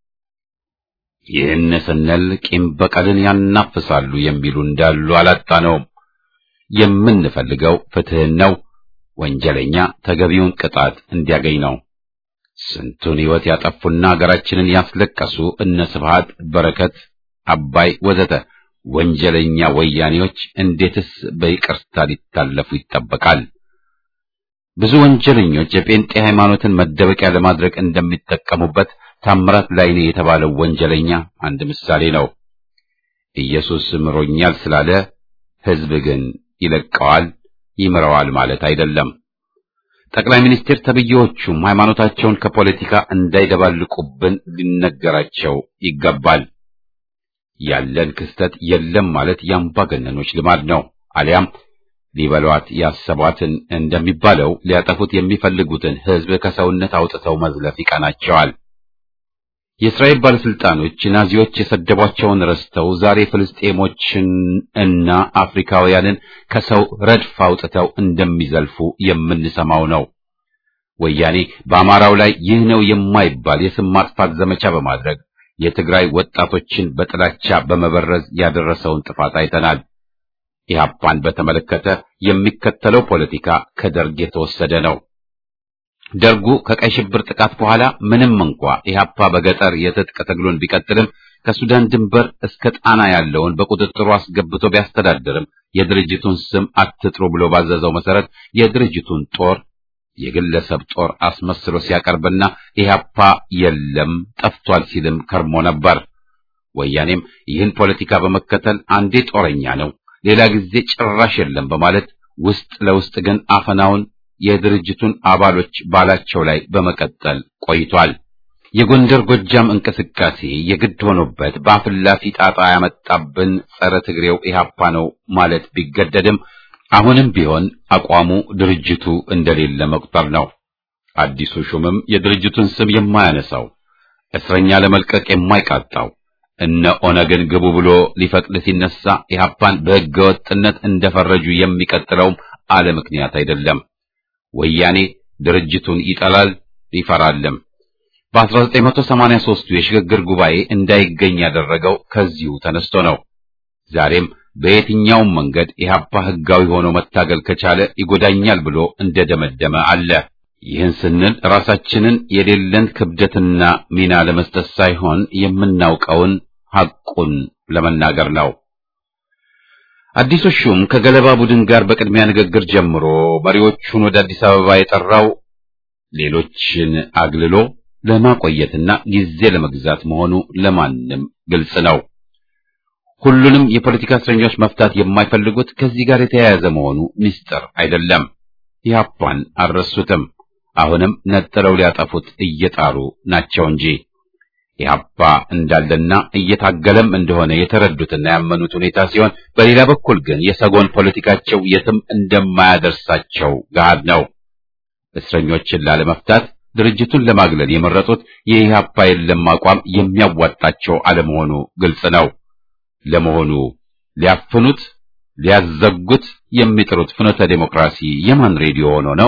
ይህን ስንል ቂም በቀልን ያናፍሳሉ የሚሉ እንዳሉ አላጣነውም። የምንፈልገው ፍትህን ነው፣ ወንጀለኛ ተገቢውን ቅጣት እንዲያገኝ ነው። ስንቱን ሕይወት ያጠፉና ሀገራችንን ያስለቀሱ እነ ስብሃት፣ በረከት፣ አባይ ወዘተ ወንጀለኛ ወያኔዎች እንዴትስ በይቅርታ ሊታለፉ ይጠበቃል? ብዙ ወንጀለኞች የጴንጤ ሃይማኖትን መደበቂያ ለማድረግ እንደሚጠቀሙበት ታምራት ላይኔ የተባለው ወንጀለኛ አንድ ምሳሌ ነው። ኢየሱስ ምሮኛል ስላለ ሕዝብ ግን ይለቀዋል፣ ይምረዋል ማለት አይደለም። ጠቅላይ ሚኒስትር ተብዬዎቹም ሃይማኖታቸውን ከፖለቲካ እንዳይደባልቁብን ሊነገራቸው ይገባል። ያለን ክስተት የለም ማለት የአምባገነኖች ልማድ ነው። አሊያም ሊበሏት ያሰቧትን እንደሚባለው ሊያጠፉት የሚፈልጉትን ሕዝብ ከሰውነት አውጥተው መዝለፍ ይቀናቸዋል። የእስራኤል ባለስልጣኖች ናዚዎች የሰደቧቸውን ረስተው ዛሬ ፍልስጤሞችን እና አፍሪካውያንን ከሰው ረድፍ አውጥተው እንደሚዘልፉ የምንሰማው ነው። ወያኔ በአማራው ላይ ይህ ነው የማይባል የስም ማጥፋት ዘመቻ በማድረግ የትግራይ ወጣቶችን በጥላቻ በመበረዝ ያደረሰውን ጥፋት አይተናል። ኢህአፓን በተመለከተ የሚከተለው ፖለቲካ ከደርግ የተወሰደ ነው። ደርጉ ከቀይ ሽብር ጥቃት በኋላ ምንም እንኳ ኢህአፓ በገጠር የትጥቅ ትግሉን ቢቀጥልም ከሱዳን ድንበር እስከ ጣና ያለውን በቁጥጥሩ አስገብቶ ቢያስተዳድርም የድርጅቱን ስም አትጥሩ ብሎ ባዘዘው መሰረት የድርጅቱን ጦር የግለሰብ ጦር አስመስሎ ሲያቀርብና ኢህአፓ የለም ጠፍቷል ሲልም ከርሞ ነበር። ወያኔም ይህን ፖለቲካ በመከተል አንዴ ጦረኛ ነው፣ ሌላ ጊዜ ጭራሽ የለም በማለት ውስጥ ለውስጥ ግን አፈናውን የድርጅቱን አባሎች ባላቸው ላይ በመቀጠል ቆይቷል። የጎንደር ጎጃም እንቅስቃሴ የግድ ሆኖበት በአፍላፊ ጣጣ ያመጣብን ጸረ ትግሬው ኢህአፓ ነው ማለት ቢገደድም አሁንም ቢሆን አቋሙ ድርጅቱ እንደሌለ መቁጠር ነው። አዲሱ ሹምም የድርጅቱን ስም የማያነሳው እስረኛ ለመልቀቅ የማይቃጣው እነ ኦነግን ግቡ ብሎ ሊፈቅድ ሲነሳ ኢህአፓን በሕገ ወጥነት እንደፈረጁ የሚቀጥለውም አለ ምክንያት አይደለም። ወያኔ ድርጅቱን ይጠላል ይፈራልም። በ1983ቱ የሽግግር ጉባኤ እንዳይገኝ ያደረገው ከዚሁ ተነስቶ ነው። ዛሬም በየትኛውም መንገድ ኢህአፓ ህጋዊ ሆኖ መታገል ከቻለ ይጎዳኛል ብሎ እንደደመደመ አለ። ይህን ስንል ራሳችንን የሌለን ክብደትና ሚና ለመስጠት ሳይሆን የምናውቀውን ሐቁን ለመናገር ነው። አዲሱ ሹም ከገለባ ቡድን ጋር በቅድሚያ ንግግር ጀምሮ መሪዎቹን ወደ አዲስ አበባ የጠራው ሌሎችን አግልሎ ለማቆየትና ጊዜ ለመግዛት መሆኑ ለማንም ግልጽ ነው። ሁሉንም የፖለቲካ እስረኞች መፍታት የማይፈልጉት ከዚህ ጋር የተያያዘ መሆኑ ምስጢር አይደለም። ኢህአፓን አልረሱትም። አሁንም ነጥለው ሊያጠፉት እየጣሩ ናቸው እንጂ ኢህአፓ እንዳለና እየታገለም እንደሆነ የተረዱትና ያመኑት ሁኔታ ሲሆን፣ በሌላ በኩል ግን የሰጎን ፖለቲካቸው የትም እንደማያደርሳቸው ገሃድ ነው። እስረኞችን ላለመፍታት ድርጅቱን ለማግለል የመረጡት የኢህአፓ የለም አቋም የሚያዋጣቸው አለመሆኑ ግልጽ ነው። ለመሆኑ ሊያፍኑት ሊያዘጉት የሚጥሩት ፍኖተ ዴሞክራሲ የማን ሬዲዮ ሆኖ ነው?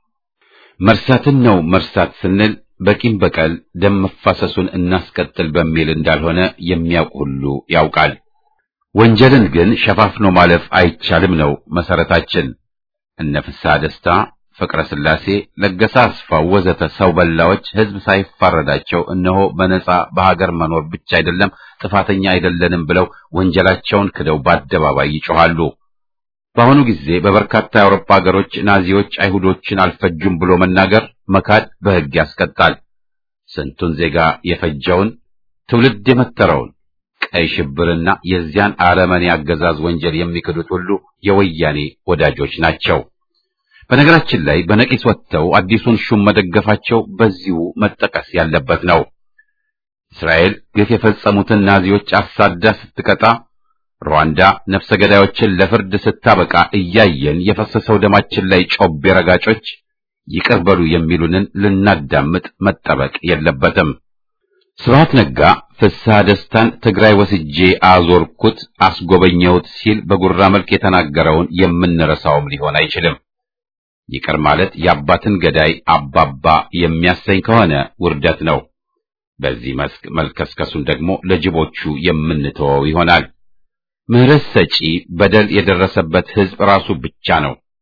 መርሳትን ነው መርሳት ስንል በቂም በቀል ደም መፋሰሱን እናስቀጥል በሚል እንዳልሆነ የሚያውቅ ሁሉ ያውቃል። ወንጀልን ግን ሸፋፍኖ ማለፍ አይቻልም ነው መሰረታችን። እነ ፍስሐ ደስታ፣ ፍቅረ ስላሴ፣ ለገሰ አስፋው ወዘተ ሰው በላዎች ህዝብ ሳይፋረዳቸው እነሆ በነጻ በሀገር መኖር ብቻ አይደለም ጥፋተኛ አይደለንም ብለው ወንጀላቸውን ክደው በአደባባይ ይጮኻሉ። በአሁኑ ጊዜ በበርካታ የአውሮፓ ሀገሮች ናዚዎች አይሁዶችን አልፈጁም ብሎ መናገር መካድ በሕግ ያስቀጣል። ስንቱን ዜጋ የፈጀውን ትውልድ የመተረውን ቀይ ሽብርና የዚያን አረመኔ አገዛዝ ወንጀል የሚክዱት ሁሉ የወያኔ ወዳጆች ናቸው። በነገራችን ላይ በነቂስ ወጥተው አዲሱን ሹም መደገፋቸው በዚሁ መጠቀስ ያለበት ነው። እስራኤል ግፍ የፈጸሙትን ናዚዎች አሳዳ ስትቀጣ ሩዋንዳ ነፍሰ ገዳዮችን ለፍርድ ስታበቃ እያየን የፈሰሰው ደማችን ላይ ጮቤ ረጋጮች ይቅር በሉ የሚሉንን ልናዳምጥ መጠበቅ የለበትም። ስብሐት ነጋ ፍስሐ ደስታን ትግራይ ወስጄ አዞርኩት አስጎበኘሁት ሲል በጉራ መልክ የተናገረውን የምንረሳውም ሊሆን አይችልም። ይቅር ማለት የአባትን ገዳይ አባባ የሚያሰኝ ከሆነ ውርደት ነው። በዚህ መስክ መልከስከሱን ደግሞ ለጅቦቹ የምንተወው ይሆናል። ምህረት ሰጪ በደል የደረሰበት ሕዝብ ራሱ ብቻ ነው።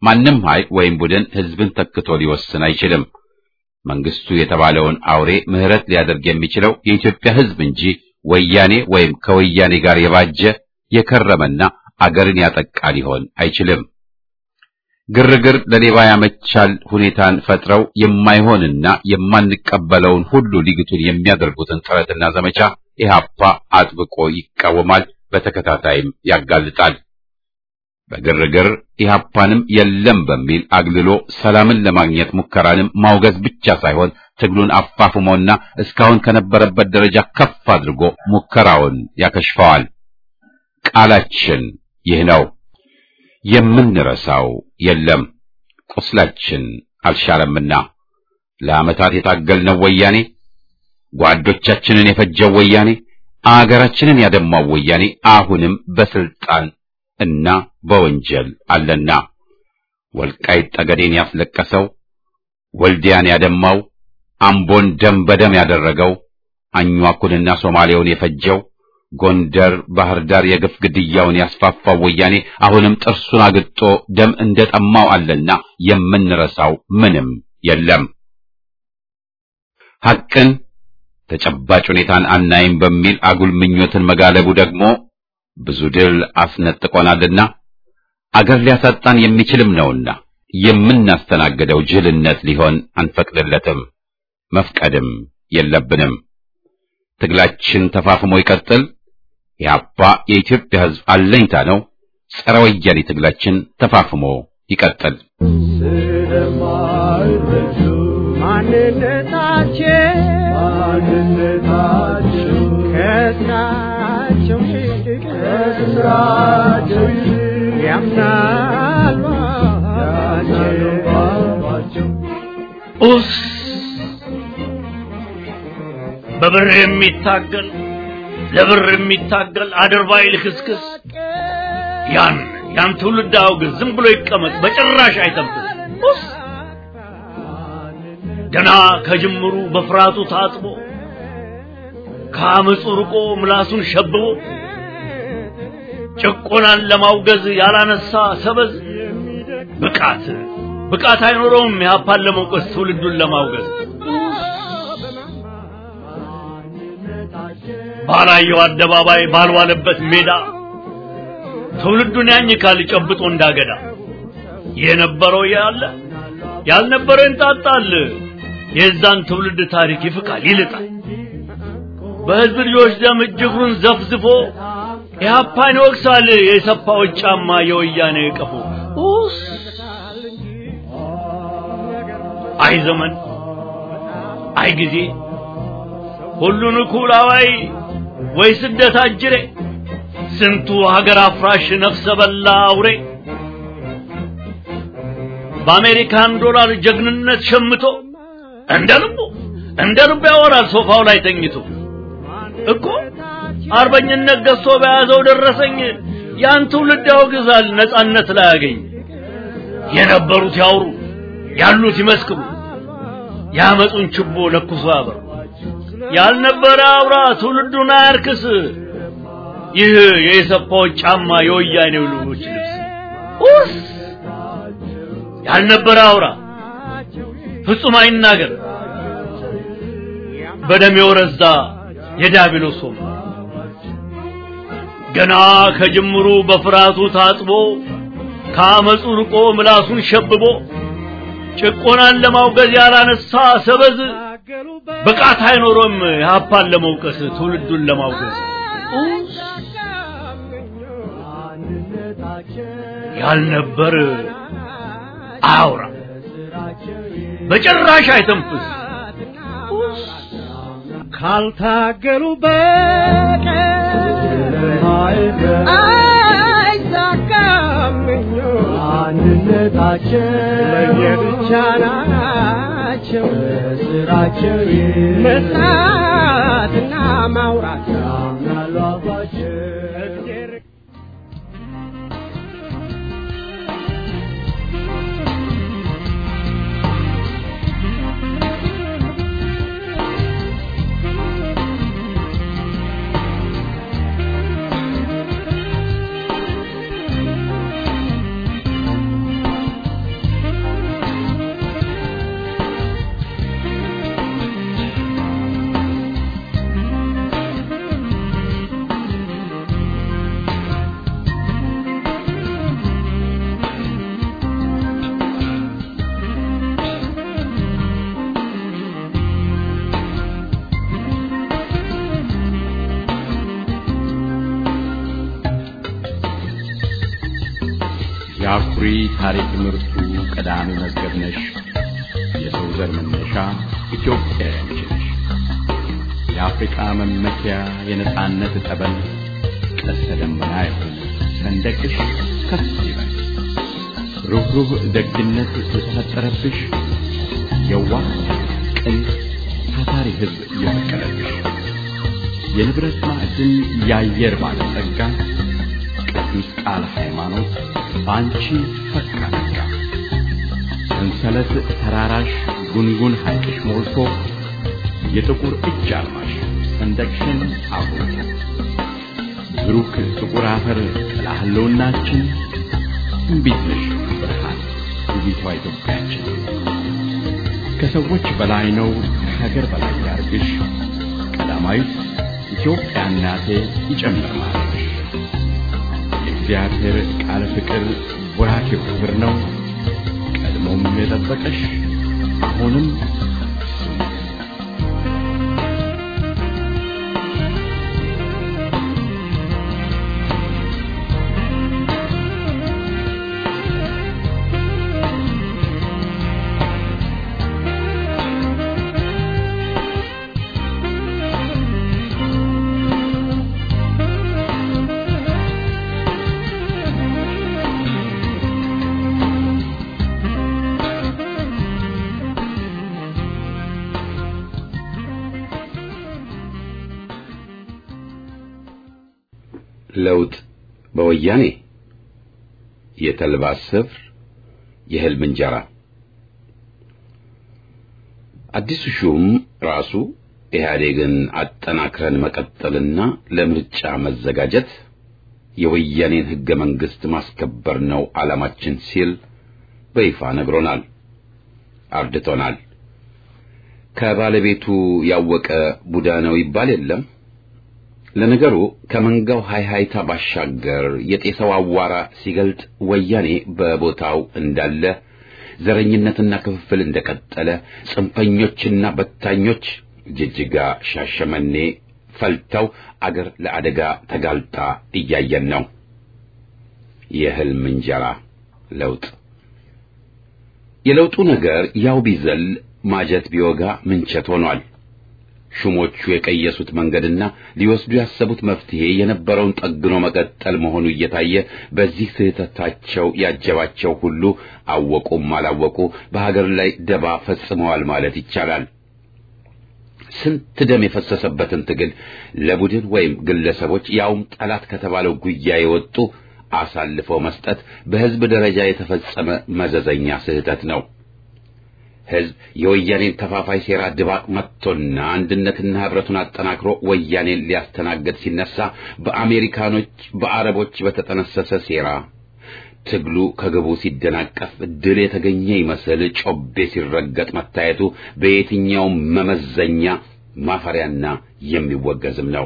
ማንም ኃይል ወይም ቡድን ህዝብን ተክቶ ሊወስን አይችልም። መንግስቱ የተባለውን አውሬ ምህረት ሊያደርግ የሚችለው የኢትዮጵያ ህዝብ እንጂ ወያኔ ወይም ከወያኔ ጋር የባጀ የከረመና አገርን ያጠቃ ሊሆን አይችልም። ግርግር ለሌባ ያመቻል ሁኔታን ፈጥረው የማይሆንና የማንቀበለውን ሁሉ ሊግቱን የሚያደርጉትን ጥረትና ዘመቻ ኢህአፓ አጥብቆ ይቃወማል፣ በተከታታይም ያጋልጣል። በግርግር ኢህአፓንም የለም በሚል አግልሎ ሰላምን ለማግኘት ሙከራንም ማውገዝ ብቻ ሳይሆን ትግሉን አፋፍሞና እስካሁን ከነበረበት ደረጃ ከፍ አድርጎ ሙከራውን ያከሽፈዋል። ቃላችን ይህ ነው። የምንረሳው የለም። ቁስላችን አልሻረምና ለዓመታት የታገልነው ወያኔ፣ ጓዶቻችንን የፈጀው ወያኔ፣ አገራችንን ያደማው ወያኔ አሁንም በስልጣን እና በወንጀል አለና ወልቃይት ጠገዴን ያስለቀሰው፣ ወልዲያን ያደማው፣ አምቦን ደም በደም ያደረገው፣ አኟኩንና ሶማሌውን የፈጀው ጎንደር፣ ባህር ዳር የግፍ ግድያውን ያስፋፋው ወያኔ አሁንም ጥርሱን አግጦ ደም እንደጠማው አለና የምንረሳው ምንም የለም። ሐቅን ተጨባጭ ሁኔታን አናይም በሚል አጉል ምኞትን መጋለቡ ደግሞ ብዙ ድል አስነጥቆናልና አገር ሊያሳጣን የሚችልም ነውና የምናስተናግደው ጅልነት ሊሆን አንፈቅድለትም፣ መፍቀድም የለብንም። ትግላችን ተፋፍሞ ይቀጥል። ኢህአፓ የኢትዮጵያ ሕዝብ አለኝታ ነው። ጸረ ወያኔ ትግላችን ተፋፍሞ ይቀጥል። ስለማይረዱ ማንነታቸው ማንነታቸው ከስራቸው ይልቅ ከስራቸው ይልቅ ያምናሉ ባባቸው ኡስ በብር የሚታገል ለብር የሚታገል አድርባይ ልክስክስ ያን ያን ትውልድ አውግዝ፣ ዝም ብሎ ይቀመጥ፣ በጭራሽ አይተንፍስ። ኡስ ገና ከጅምሩ በፍርሃቱ ታጥቦ ከአመፁ ርቆ ምላሱን ሸብቦ ጭቆናን ለማውገዝ ያላነሳ ሰበዝ ብቃት ብቃት አይኖረውም። ያፓን ለመውቀስ ትውልዱን ለማውገዝ ባላየው አደባባይ ባልዋለበት ሜዳ ትውልዱን ያኝካል ጨብጦ እንዳገዳ የነበረው ያለ ያልነበረው እንጣጣል። የዛን ትውልድ ታሪክ ይፍቃል ይልጣል። በህዝብ ልጆች ደም እጅግሩን ዘፍዝፎ ኢህአፓን ይወቅሳል። የሰፋዎች ጫማ የወያኔ ቀፎ ኡስ አይ ዘመን አይ ጊዜ ሁሉን እኩል አዋይ ወይ ስደት አጅሬ ስንቱ ሀገር አፍራሽ ነፍሰ በላ አውሬ በአሜሪካን ዶላር ጀግንነት ሸምቶ እንደ ልቡ እንደ ልቡ ያወራል ሶፋው ላይ ተኝቶ እኮ አርበኝነት ገዝቶ በያዘው ደረሰኝ ያን ትውልድ ያወግዛል ነጻነት ላይ ያገኝ የነበሩት ያውሩ ያሉት ይመስክሩ ያመጡን ችቦ ለኩሶ ያበሩ ያልነበረ አውራ ትውልዱን አያርክስ ይህ የኢሰፓዎች ጫማ የወያኔው ልጆች ልብስ ኡስ ያልነበረ አውራ ፍጹም አይናገር በደም የወረዛ የዲያብሎስ ሆም ገና ከጅምሩ በፍርሃቱ ታጥቦ ከአመፁ ርቆ ምላሱን ሸብቦ ጭቆናን ለማውገዝ ያላነሳ ሰበዝ ብቃት አይኖሮም የሀፓን ለመውቀስ ትውልዱን ለማውገዝ ያልነበር አያውራ በጭራሽ አይተንፍስ ካልታገሉ በቀር አይሳካም አንድነታቸው ለየብቻ ናቸው ስራቸው መስራትና ማውራት ያምናሉ አባቸው የአኩሪ ታሪክ ምርቱ ቀዳሚ መዝገብ ነሽ። የሰው ዘር መነሻ ኢትዮጵያ ያንቺ ነሽ። የአፍሪቃ መመኪያ የነጻነት ጠበል ቀስተ ደመና የሆነ ሰንደቅሽ ከፍ ይበል። ሩህሩህ ደግነት የተፈጠረብሽ የዋህ ቅን ታታሪ ሕዝብ የበቀለብሽ የንብረት ማዕድን የአየር ባለጸጋ ቅዱስ ቃል ሃይማኖት በአንቺ ፈካ ነጋ። ሰንሰለት ተራራሽ ጉንጉን ሐይቅሽ ሞልቶ የጥቁር እጅ አልማሽ ሰንደቅሽን አጉልቶ ብሩክ ጥቁር አፈር ጥላ ህልውናችን እምቢት ነሽ ብርሃን ውቢቷ ኢትዮጵያችን ከሰዎች በላይ ነው ከሀገር በላይ ያርግሽ ቀዳማዊት ኢትዮጵያ እናቴ ይጨምር ማለትሽ የእግዚአብሔር ቃል ፍቅር ወራኬው ክብር ነው ቀድሞም የጠበቀሽ አሁንም ለውጥ በወያኔ የተልባ ስፍር የህልም እንጀራ አዲሱ ሹም ራሱ ኢህአዴግን አጠናክረን መቀጠልና ለምርጫ መዘጋጀት የወያኔን ህገ መንግስት ማስከበር ነው ዓላማችን ሲል በይፋ ነግሮናል፣ አርድቶናል። ከባለቤቱ ያወቀ ቡዳ ነው ይባል የለም። ለነገሩ ከመንጋው ሃይሃይታ ባሻገር የጤሰው አዋራ ሲገልጥ ወያኔ በቦታው እንዳለ፣ ዘረኝነትና ክፍፍል እንደቀጠለ፣ ጽንፈኞችና በታኞች ጅጅጋ፣ ሻሸመኔ ፈልተው አገር ለአደጋ ተጋልጣ እያየን ነው። የህልም እንጀራ ለውጥ የለውጡ ነገር ያው ቢዘል ማጀት ቢወጋ ምንቸት ሆኗል። ሹሞቹ የቀየሱት መንገድና ሊወስዱ ያሰቡት መፍትሄ የነበረውን ጠግኖ መቀጠል መሆኑ እየታየ በዚህ ስህተታቸው ያጀባቸው ሁሉ አወቁም አላወቁ በሀገር ላይ ደባ ፈጽመዋል ማለት ይቻላል። ስንት ደም የፈሰሰበትን ትግል ለቡድን ወይም ግለሰቦች ያውም ጠላት ከተባለው ጉያ የወጡ አሳልፈው መስጠት በሕዝብ ደረጃ የተፈጸመ መዘዘኛ ስህተት ነው። ሕዝብ የወያኔን ተፋፋይ ሴራ ድባቅ መጥቶና አንድነትና ኅብረቱን አጠናክሮ ወያኔን ሊያስተናግድ ሲነሳ በአሜሪካኖች፣ በአረቦች በተጠነሰሰ ሴራ ትግሉ ከግቡ ሲደናቀፍ ድል የተገኘ ይመስል ጮቤ ሲረገጥ መታየቱ በየትኛውም መመዘኛ ማፈሪያና የሚወገዝም ነው።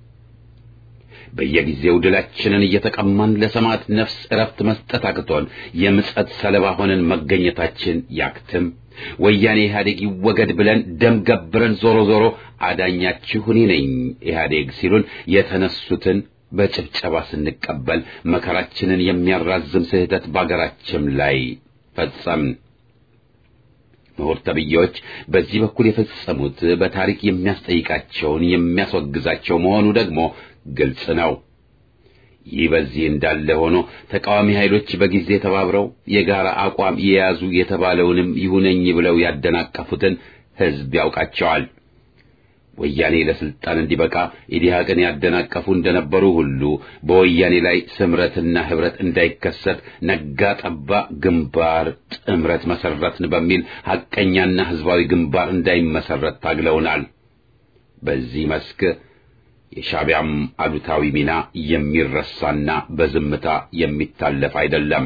በየጊዜው ድላችንን እየተቀማን ለሰማዕት ነፍስ እረፍት መስጠት አቅቶን የምጸት ሰለባ ሆነን መገኘታችን ያክትም። ወያኔ ኢህአዴግ ይወገድ ብለን ደም ገብረን ዞሮ ዞሮ አዳኛችሁ እኔ ነኝ ኢህአዴግ ሲሉን የተነሱትን በጭብጨባ ስንቀበል መከራችንን የሚያራዝም ስህተት በአገራችን ላይ ፈጸምን። ምሁር ተብዬዎች በዚህ በኩል የፈጸሙት በታሪክ የሚያስጠይቃቸውን የሚያስወግዛቸው መሆኑ ደግሞ ግልጽ ነው። ይህ በዚህ እንዳለ ሆኖ ተቃዋሚ ኃይሎች በጊዜ ተባብረው የጋራ አቋም የያዙ የተባለውንም ይሁነኝ ብለው ያደናቀፉትን ሕዝብ ያውቃቸዋል። ወያኔ ለስልጣን እንዲበቃ ኢዲሃቅን ያደናቀፉ እንደነበሩ ሁሉ በወያኔ ላይ ስምረትና ህብረት እንዳይከሰት ነጋ ጠባ ግንባር ጥምረት መሰረትን በሚል ሐቀኛና ህዝባዊ ግንባር እንዳይመሰረት ታግለውናል። በዚህ መስክ የሻዕቢያም አሉታዊ ሚና የሚረሳና በዝምታ የሚታለፍ አይደለም።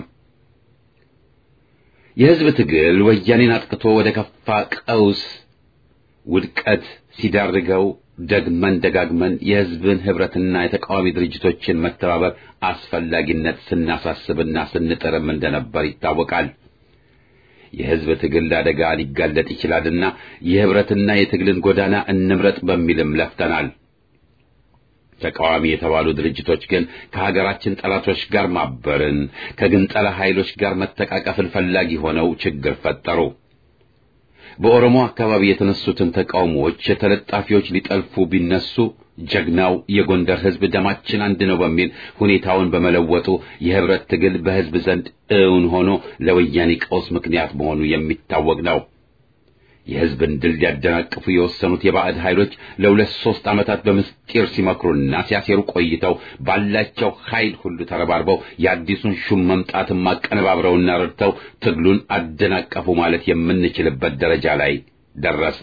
የህዝብ ትግል ወያኔን አጥቅቶ ወደ ከፋ ቀውስ ውድቀት ሲዳርገው ደግመን ደጋግመን የህዝብን ህብረትና የተቃዋሚ ድርጅቶችን መተባበር አስፈላጊነት ስናሳስብና ስንጥርም እንደነበር ይታወቃል። የህዝብ ትግል ለአደጋ ሊጋለጥ ይችላልና የህብረትና የትግልን ጎዳና እንምረጥ በሚልም ለፍተናል። ተቃዋሚ የተባሉ ድርጅቶች ግን ከሀገራችን ጠላቶች ጋር ማበርን ከግንጠላ ኃይሎች ጋር መተቃቀፍን ፈላጊ ሆነው ችግር ፈጠሩ። በኦሮሞ አካባቢ የተነሱትን ተቃውሞዎች የተለጣፊዎች ሊጠልፉ ቢነሱ ጀግናው የጎንደር ሕዝብ ደማችን አንድ ነው በሚል ሁኔታውን በመለወጡ የህብረት ትግል በሕዝብ ዘንድ እውን ሆኖ ለወያኔ ቀውስ ምክንያት መሆኑ የሚታወቅ ነው። የሕዝብን ድል ሊያደናቅፉ የወሰኑት የባዕድ ኃይሎች ለሁለት ሦስት ዓመታት በምስጢር ሲመክሩና ሲያሴሩ ቆይተው ባላቸው ኃይል ሁሉ ተረባርበው የአዲሱን ሹም መምጣትን ማቀነባብረውና ረድተው ትግሉን አደናቀፉ ማለት የምንችልበት ደረጃ ላይ ደረስ።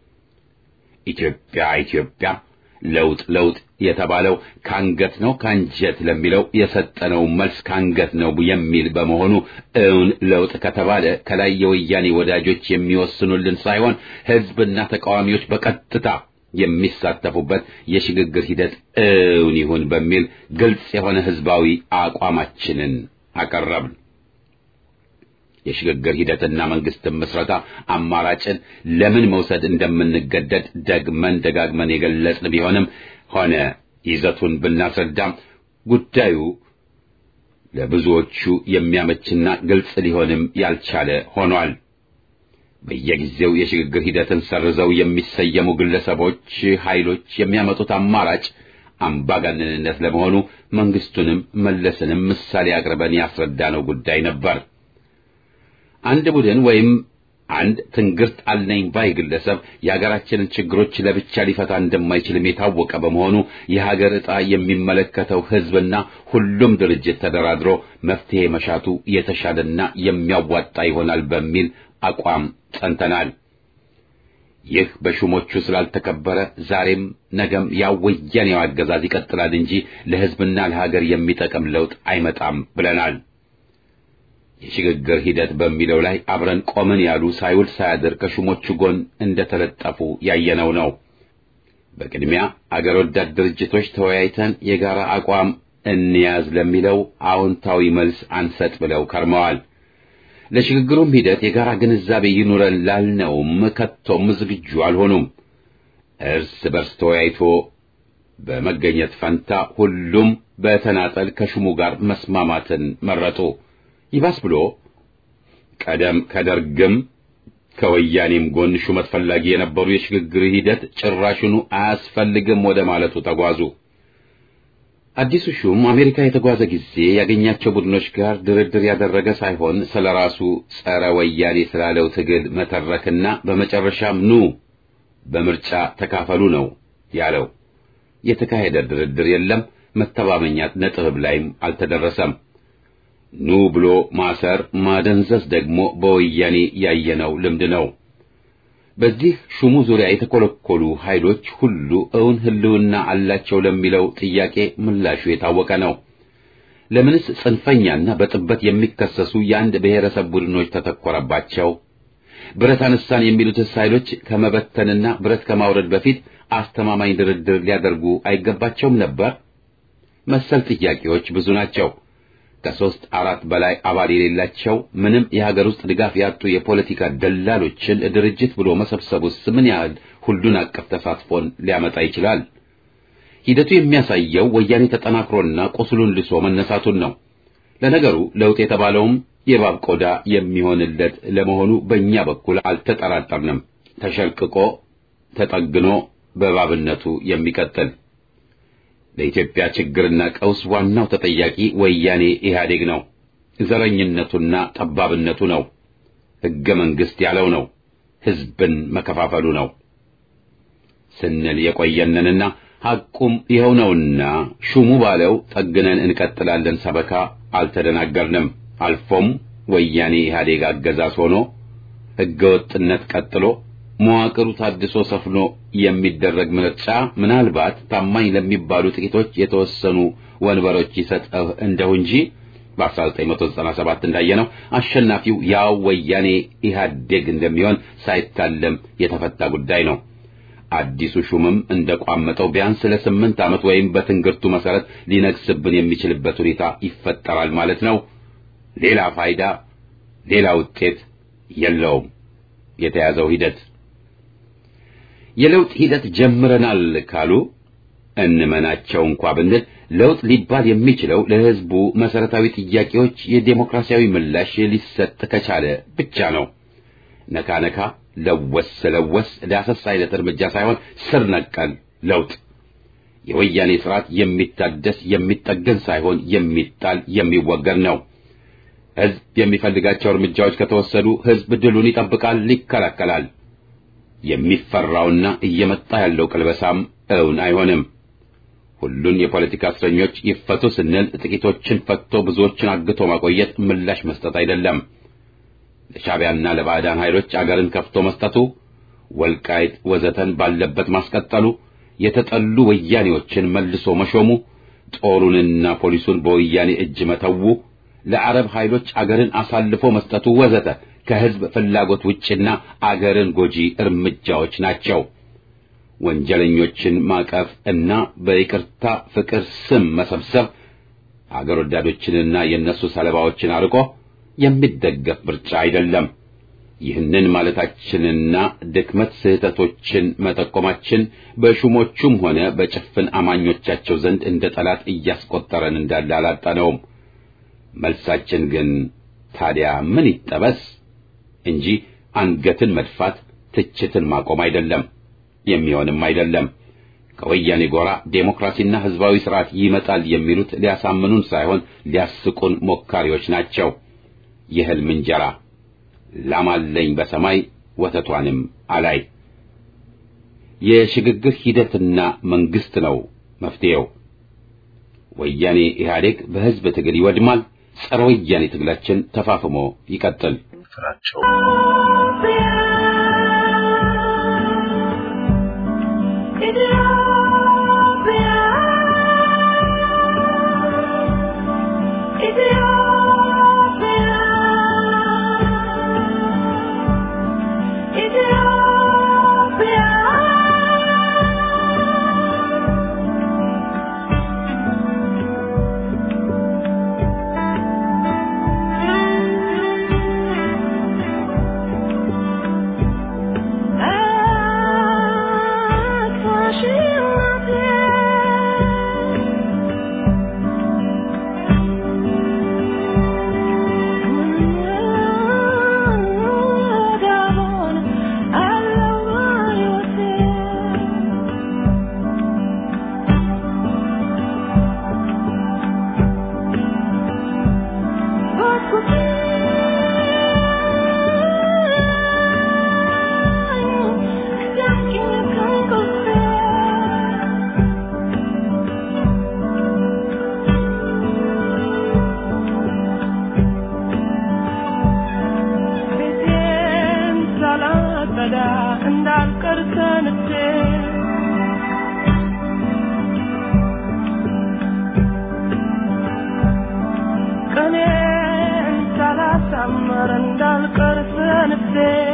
ኢትዮጵያ ኢትዮጵያ ለውጥ ለውጥ የተባለው ካንገት ነው ካንጀት ለሚለው የሰጠነው መልስ ካንገት ነው የሚል በመሆኑ እውን ለውጥ ከተባለ ከላይ የወያኔ ወዳጆች የሚወስኑልን ሳይሆን ሕዝብና ተቃዋሚዎች በቀጥታ የሚሳተፉበት የሽግግር ሂደት እውን ይሁን በሚል ግልጽ የሆነ ሕዝባዊ አቋማችንን አቀረብን። የሽግግር ሂደትና መንግስትን ምስረታ አማራጭን ለምን መውሰድ እንደምንገደድ ደግመን ደጋግመን የገለጽን ቢሆንም ሆነ ይዘቱን ብናስረዳም ጉዳዩ ለብዙዎቹ የሚያመችና ግልጽ ሊሆንም ያልቻለ ሆኗል። በየጊዜው የሽግግር ሂደትን ሰርዘው የሚሰየሙ ግለሰቦች፣ ኃይሎች የሚያመጡት አማራጭ አምባገነንነት ለመሆኑ መንግስቱንም መለስንም ምሳሌ አቅርበን ያስረዳነው ጉዳይ ነበር። አንድ ቡድን ወይም አንድ ትንግርት አለኝ ባይ ግለሰብ የሀገራችንን ችግሮች ለብቻ ሊፈታ እንደማይችልም የታወቀ በመሆኑ የሀገር ዕጣ የሚመለከተው ሕዝብና ሁሉም ድርጅት ተደራድሮ መፍትሄ መሻቱ የተሻለና የሚያዋጣ ይሆናል በሚል አቋም ጸንተናል። ይህ በሹሞቹ ስላልተከበረ ዛሬም ነገም ያው ወያኔው አገዛዝ ይቀጥላል እንጂ ለሕዝብና ለሀገር የሚጠቅም ለውጥ አይመጣም ብለናል። የሽግግር ሂደት በሚለው ላይ አብረን ቆምን ያሉ ሳይውል ሳያድር ከሹሞቹ ጎን እንደተለጠፉ ያየነው ነው። በቅድሚያ አገር ወዳድ ድርጅቶች ተወያይተን የጋራ አቋም እንያዝ ለሚለው አዎንታዊ መልስ አንሰጥ ብለው ከርመዋል። ለሽግግሩም ሂደት የጋራ ግንዛቤ ይኑረን ላልነውም ከቶም ዝግጁ አልሆኑም። እርስ በርስ ተወያይቶ በመገኘት ፈንታ ሁሉም በተናጠል ከሹሙ ጋር መስማማትን መረጡ። ይባስ ብሎ ቀደም ከደርግም ከወያኔም ጎን ሹመት ፈላጊ የነበሩ የሽግግር ሂደት ጭራሹኑ አያስፈልግም ወደ ማለቱ ተጓዙ። አዲሱ ሹም አሜሪካ የተጓዘ ጊዜ ያገኛቸው ቡድኖች ጋር ድርድር ያደረገ ሳይሆን ስለ ራሱ ጸረ ወያኔ ስላለው ትግል መተረክና በመጨረሻም ኑ በምርጫ ተካፈሉ ነው ያለው። የተካሄደ ድርድር የለም። መተማመኛ ነጥብ ላይም አልተደረሰም። ኑ ብሎ ማሰር ማደንዘዝ ደግሞ በወያኔ ያየነው ልምድ ነው። በዚህ ሹሙ ዙሪያ የተኮለኮሉ ኃይሎች ሁሉ እውን ሕልውና አላቸው ለሚለው ጥያቄ ምላሹ የታወቀ ነው። ለምንስ ጽንፈኛና በጥበት የሚከሰሱ የአንድ ብሔረሰብ ቡድኖች ተተኮረባቸው? ብረት አነሳን የሚሉትስ ኃይሎች ከመበተንና ብረት ከማውረድ በፊት አስተማማኝ ድርድር ሊያደርጉ አይገባቸውም ነበር? መሰል ጥያቄዎች ብዙ ናቸው። ከሦስት አራት በላይ አባል የሌላቸው ምንም የሀገር ውስጥ ድጋፍ ያጡ የፖለቲካ ደላሎችን ድርጅት ብሎ መሰብሰቡስ ምን ያህል ሁሉን አቀፍ ተሳትፎን ሊያመጣ ይችላል? ሂደቱ የሚያሳየው ወያኔ ተጠናክሮና ቁስሉን ልሶ መነሳቱን ነው። ለነገሩ ለውጥ የተባለውም የእባብ ቆዳ የሚሆንለት ለመሆኑ በእኛ በኩል አልተጠራጠርንም። ተሸልቅቆ ተጠግኖ በእባብነቱ የሚቀጥል ለኢትዮጵያ ችግርና ቀውስ ዋናው ተጠያቂ ወያኔ ኢህአዴግ ነው። ዘረኝነቱና ጠባብነቱ ነው። ሕገ መንግሥት ያለው ነው። ሕዝብን መከፋፈሉ ነው ስንል የቆየንንና ሐቁም ይኸው ነውና ሹሙ ባለው ጠግነን እንቀጥላለን ሰበካ አልተደናገርንም። አልፎም ወያኔ ኢህአዴግ አገዛዝ ሆኖ ሕገ ወጥነት ቀጥሎ መዋቅሩ ታድሶ ሰፍኖ የሚደረግ ምርጫ ምናልባት ታማኝ ለሚባሉ ጥቂቶች የተወሰኑ ወንበሮች ይሰጠው እንደው እንጂ በ1997 እንዳየነው አሸናፊው ያው ወያኔ ኢህአዴግ እንደሚሆን ሳይታለም የተፈታ ጉዳይ ነው። አዲሱ ሹምም እንደቋመጠው ቢያንስ ለስምንት ዓመት ወይም በትንግርቱ መሰረት ሊነግስብን የሚችልበት ሁኔታ ይፈጠራል ማለት ነው። ሌላ ፋይዳ፣ ሌላ ውጤት የለውም የተያዘው ሂደት። የለውጥ ሂደት ጀምረናል ካሉ እንመናቸው እንኳ ብንል ለውጥ ሊባል የሚችለው ለሕዝቡ መሰረታዊ ጥያቄዎች የዴሞክራሲያዊ ምላሽ ሊሰጥ ከቻለ ብቻ ነው። ነካ ነካ፣ ለወስ ለወስ፣ ዳሰስ አይነት እርምጃ ሳይሆን ስር ነቀል ለውጥ የወያኔ ስርዓት የሚታደስ የሚጠገን ሳይሆን የሚጣል የሚወገድ ነው። ሕዝብ የሚፈልጋቸው እርምጃዎች ከተወሰዱ ሕዝብ ድሉን ይጠብቃል፣ ይከላከላል። የሚፈራውና እየመጣ ያለው ቅልበሳም እውን አይሆንም። ሁሉን የፖለቲካ እስረኞች ይፈቱ ስንል ጥቂቶችን ፈቶ ብዙዎችን አግቶ ማቆየት ምላሽ መስጠት አይደለም። ለሻዕቢያና ለባዕዳን ኃይሎች አገርን ከፍቶ መስጠቱ፣ ወልቃይት ወዘተን ባለበት ማስቀጠሉ፣ የተጠሉ ወያኔዎችን መልሶ መሾሙ፣ ጦሩንና ፖሊሱን በወያኔ እጅ መተዉ፣ ለአረብ ኃይሎች አገርን አሳልፎ መስጠቱ ወዘተ ከሕዝብ ፍላጎት ውጭና አገርን ጎጂ እርምጃዎች ናቸው። ወንጀለኞችን ማቀፍ እና በይቅርታ ፍቅር ስም መሰብሰብ አገር ወዳዶችንና የእነሱ ሰለባዎችን አርቆ የሚደገፍ ምርጫ አይደለም። ይህንን ማለታችንና ድክመት ስህተቶችን መጠቆማችን በሹሞቹም ሆነ በጭፍን አማኞቻቸው ዘንድ እንደ ጠላት እያስቆጠረን እንዳለ አላጣነውም። መልሳችን ግን ታዲያ ምን ይጠበስ እንጂ አንገትን መድፋት፣ ትችትን ማቆም አይደለም፣ የሚሆንም አይደለም። ከወያኔ ጎራ ዴሞክራሲና ሕዝባዊ ስርዓት ይመጣል የሚሉት ሊያሳምኑን ሳይሆን ሊያስቁን ሞካሪዎች ናቸው። የሕልም እንጀራ ላማለኝ በሰማይ ወተቷንም አላይ። የሽግግር ሂደትና መንግስት ነው መፍትሄው። ወያኔ ኢህአዴግ በሕዝብ ትግል ይወድማል። ጸረ ወያኔ ትግላችን ተፋፍሞ ይቀጥል። ፍራቸው እንዳልቀር ሰንፌ